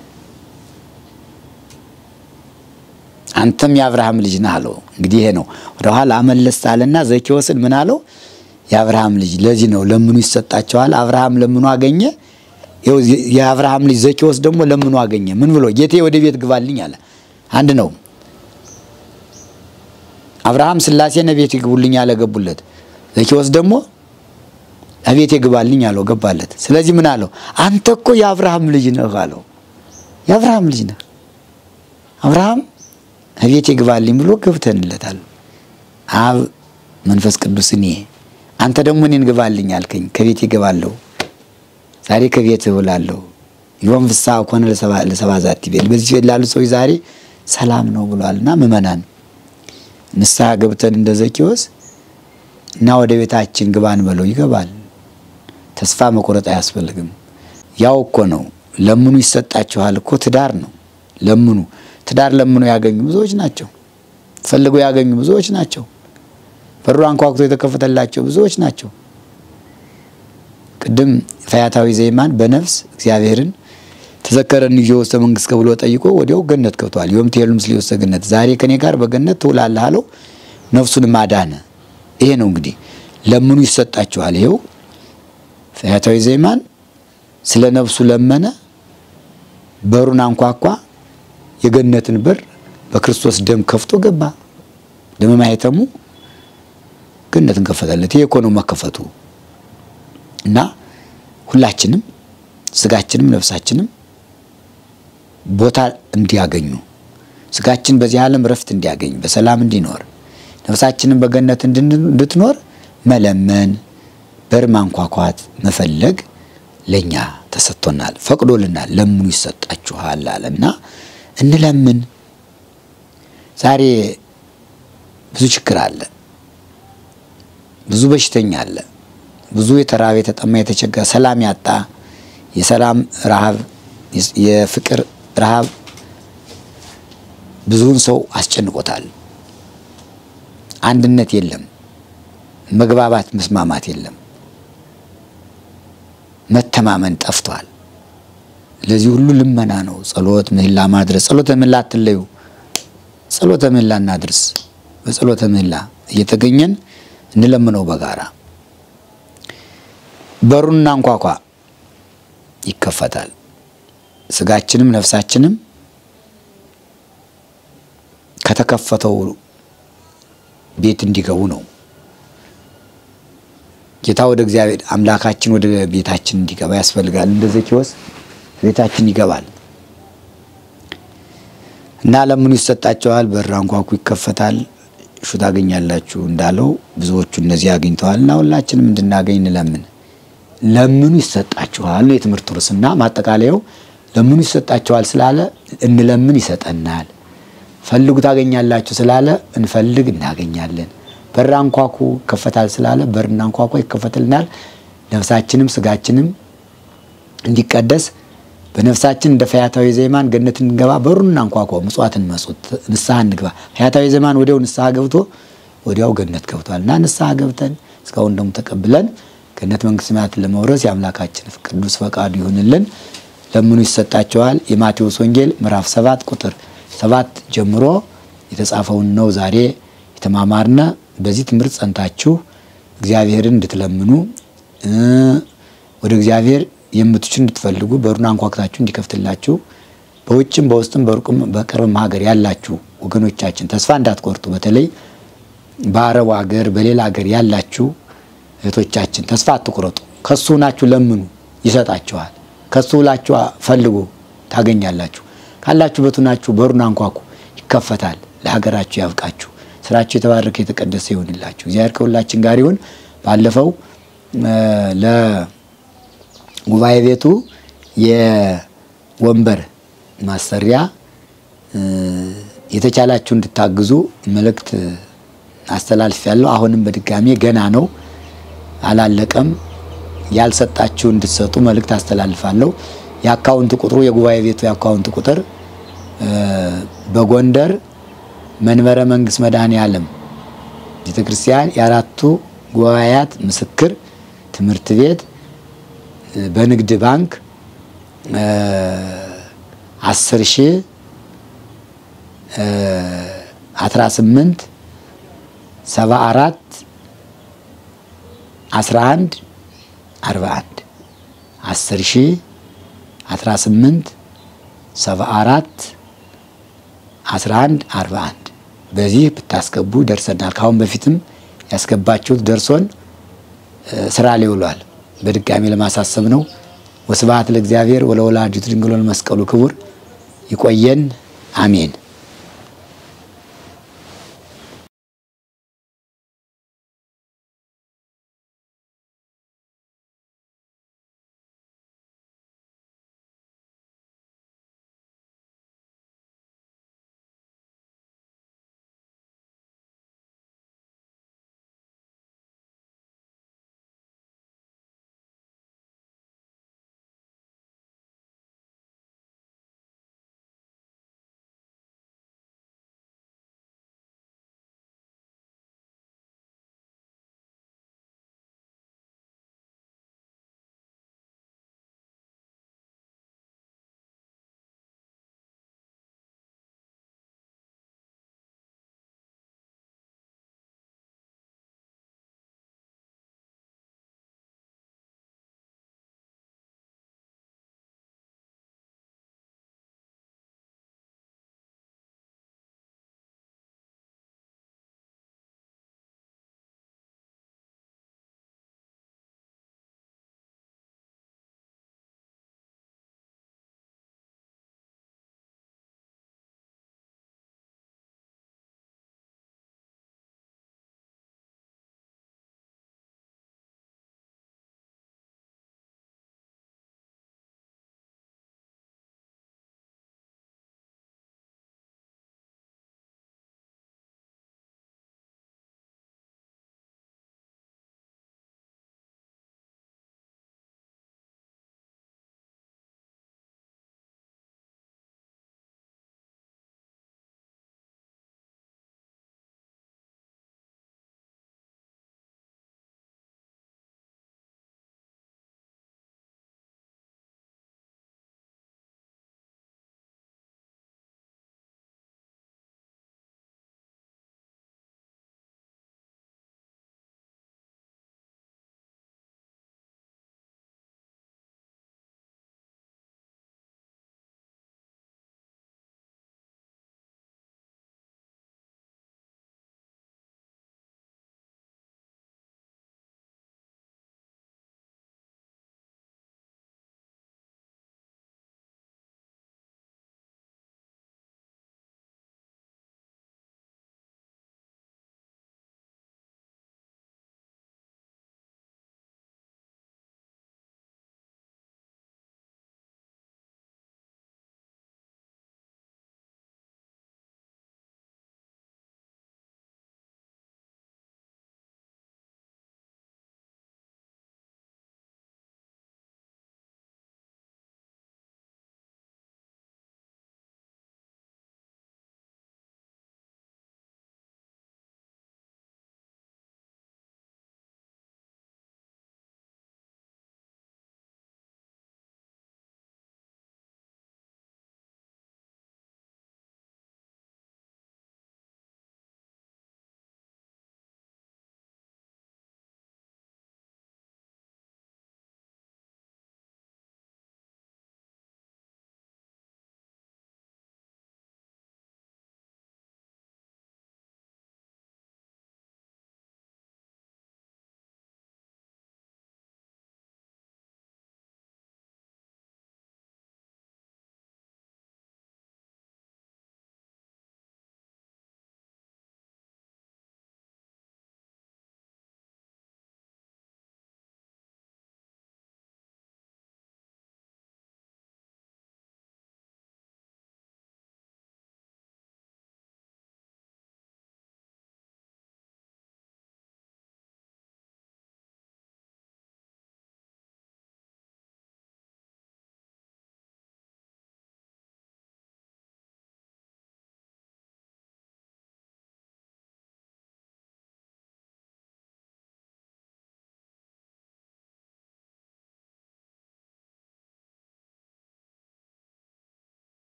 አንተም የአብርሃም ልጅ ነህ አለው። እንግዲህ ይሄ ነው ወደኋላ አመለስ አለና ዘኬዎስን ምን አለው? የአብርሃም ልጅ ለዚህ ነው ለምኑ ይሰጣቸዋል። አብርሃም ለምኑ አገኘ። የአብርሃም ልጅ ዘኬዎስ ደግሞ ለምኑ አገኘ። ምን ብሎ ጌቴ ወደ ቤት ግባልኝ አለ። አንድ ነው። አብርሃም ሥላሴን ቤት ይግቡልኝ አለ፣ ገቡለት። ዘኬዎስ ደግሞ እቤቴ ግባልኝ አለው፣ ገባለት። ስለዚህ ምን አለው? አንተ እኮ የአብርሃም ልጅ ነህ አለው። የአብርሃም ልጅ ነህ አብርሃም እቤቴ ግባልኝ ብሎ ገብተንለታል። አብ መንፈስ ቅዱስ እኔ አንተ ደግሞ እኔን ግባልኝ አልከኝ፣ ከቤቴ እገባለሁ። ዛሬ ከቤት እውላለሁ። ዮም ፍስሐ ኮነ ለሰባ ዛቲ ቤት በዚህ ቤት ላሉ ሰዎች ዛሬ ሰላም ነው ብሏልና ምእመናን ንስሐ ገብተን እንደ ዘኬዎስ እና ወደ ቤታችን ግባን በለው ይገባል። ተስፋ መቁረጥ አያስፈልግም። ያው እኮ ነው ለምኑ ይሰጣችኋል እኮ ትዳር ነው። ለምኑ ትዳር ለምኑ ያገኙ ብዙዎች ናቸው። ፈልገው ያገኙ ብዙዎች ናቸው። በሩ አንኳኩቶ የተከፈተላቸው ብዙዎች ናቸው። ቅድም ፈያታዊ ዘይማን በነፍስ እግዚአብሔርን ተዘከረን ይዞ ውስተ መንግስት ከብሎ ጠይቆ ወዲያው ገነት ገብቷል። ዮም ትሄሉ ምስሌ ውስተ ገነት፣ ዛሬ ከኔ ጋር በገነት ትውላለህ አለው። ነፍሱን ማዳነ። ይሄ ነው እንግዲህ ለምኑ ይሰጣችኋል። ይሄው ፈያታዊ ዘይማን ስለ ነፍሱ ለመነ፣ በሩን አንኳኳ፣ የገነትን በር በክርስቶስ ደም ከፍቶ ገባ። ደመ ማኅተሙ ገነትን ከፈተለት። ይሄ እኮ ነው መከፈቱ። እና ሁላችንም ስጋችንም ነፍሳችንም ቦታ እንዲያገኙ ስጋችን በዚህ ዓለም ረፍት እንዲያገኝ በሰላም እንዲኖር ነፍሳችንን በገነት እንድትኖር መለመን፣ በር ማንኳኳት፣ መፈለግ ለእኛ ተሰጥቶናል፣ ፈቅዶልናል። ለምኑ ይሰጣችኋል አለና እንለምን። ዛሬ ብዙ ችግር አለ፣ ብዙ በሽተኛ አለ፣ ብዙ የተራበ የተጠማ የተቸገረ ሰላም ያጣ የሰላም ረሃብ የፍቅር ረሃብ ብዙውን ሰው አስጨንቆታል። አንድነት የለም፣ መግባባት መስማማት የለም፣ መተማመን ጠፍቷል። ለዚህ ሁሉ ልመና ነው። ጸሎት ምህላ ማድረስ። ጸሎተ ምህላ አትለዩ። ጸሎተ ምህላ እናድርስ። በጸሎተ ምህላ እየተገኘን እንለምነው በጋራ በሩን አንኳኳ፣ ይከፈታል። ስጋችንም ነፍሳችንም ከተከፈተው ቤት እንዲገቡ ነው። ጌታ ወደ እግዚአብሔር አምላካችን ወደ ቤታችን እንዲገባ ያስፈልጋል። እንደ ዘኬዎስ ቤታችን ይገባል እና ለምኑ ይሰጣቸዋል። በር አንኳኩ፣ ይከፈታል። እሹ ታገኛላችሁ እንዳለው ብዙዎቹ እነዚህ አግኝተዋል እና ሁላችንም እንድናገኝ እንለምን። ለምኑ ይሰጣችኋል ነው የትምህርቱ ርዕስና ማጠቃለያው ለምኑ ይሰጣችኋል ስላለ እንለምን ይሰጠናል። ፈልጉ ታገኛላችሁ ስላለ እንፈልግ እናገኛለን። በር አንኳኩ ይከፈታል ስላለ በር እናንኳኳ ይከፈትልናል። ነፍሳችንም ስጋችንም እንዲቀደስ በነፍሳችን እንደ ፈያታዊ ዜማን ገነት እንገባ በሩን እናንኳኳ፣ ምጽዋትን መጹት፣ ንስሐ እንግባ። ፈያታዊ ዜማን ወዲያው ንስሐ ገብቶ ወዲያው ገነት ገብቷል እና ንስሐ ገብተን እስካሁን ደግሞ ተቀብለን ገነት መንግስተ ሰማያትን ለመውረስ የአምላካችን ቅዱስ ፈቃዱ ይሁንልን። ለምኑ ይሰጣቸዋል። የማቴዎስ ወንጌል ምዕራፍ ሰባት ቁጥር ሰባት ጀምሮ የተጻፈውን ነው ዛሬ የተማማርነ። በዚህ ትምህርት ጸንታችሁ እግዚአብሔርን እንድትለምኑ ወደ እግዚአብሔር የምትችሉ እንድትፈልጉ በሩን አንኳኩታችሁ እንዲከፍትላችሁ በውጭም በውስጥም በሩቅም በቅርብም ሀገር ያላችሁ ወገኖቻችን ተስፋ እንዳትቆርጡ። በተለይ በአረቡ ሀገር በሌላ ሀገር ያላችሁ እህቶቻችን ተስፋ አትቁረጡ። ከሱ ናችሁ ለምኑ፣ ይሰጣችኋል። ከሱ ሁላችሁ ፈልጉ፣ ታገኛላችሁ። ካላችሁበት ናችሁ በሩን አንኳኩ፣ ይከፈታል። ለሀገራችሁ ያብቃችሁ። ስራችሁ የተባረከ የተቀደሰ ይሆንላችሁ። እግዚአብሔር ከሁላችን ጋር ይሁን። ባለፈው ለጉባኤ ቤቱ የወንበር ማሰሪያ የተቻላችሁ እንድታግዙ መልእክት አስተላልፍ ያለው አሁንም በድጋሜ ገና ነው፣ አላለቀም። ያልሰጣችሁ እንድትሰጡ መልእክት አስተላልፋለሁ። የአካውንት ቁጥሩ የጉባኤ ቤቱ የአካውንት ቁጥር በጎንደር መንበረ መንግስት መድኃኔ ዓለም ቤተ ክርስቲያን የአራቱ ጉባኤያት ምስክር ትምህርት ቤት በንግድ ባንክ አስር ሺህ አስራ ስምንት ሰባ አራት አስራ አንድ አርባ አንድ አስር ሺህ አስራ ስምንት ሰባ አራት አስራ አንድ አርባ አንድ በዚህ ብታስገቡ ደርሰናል። ከአሁን በፊትም ያስገባችሁት ደርሶን ስራ ላይ ውሏል። በድጋሚ ለማሳሰብ ነው። ወስብሐት ለእግዚአብሔር ወለወላዲቱ ድንግል ወለመስቀሉ ክቡር። ይቆየን። አሜን።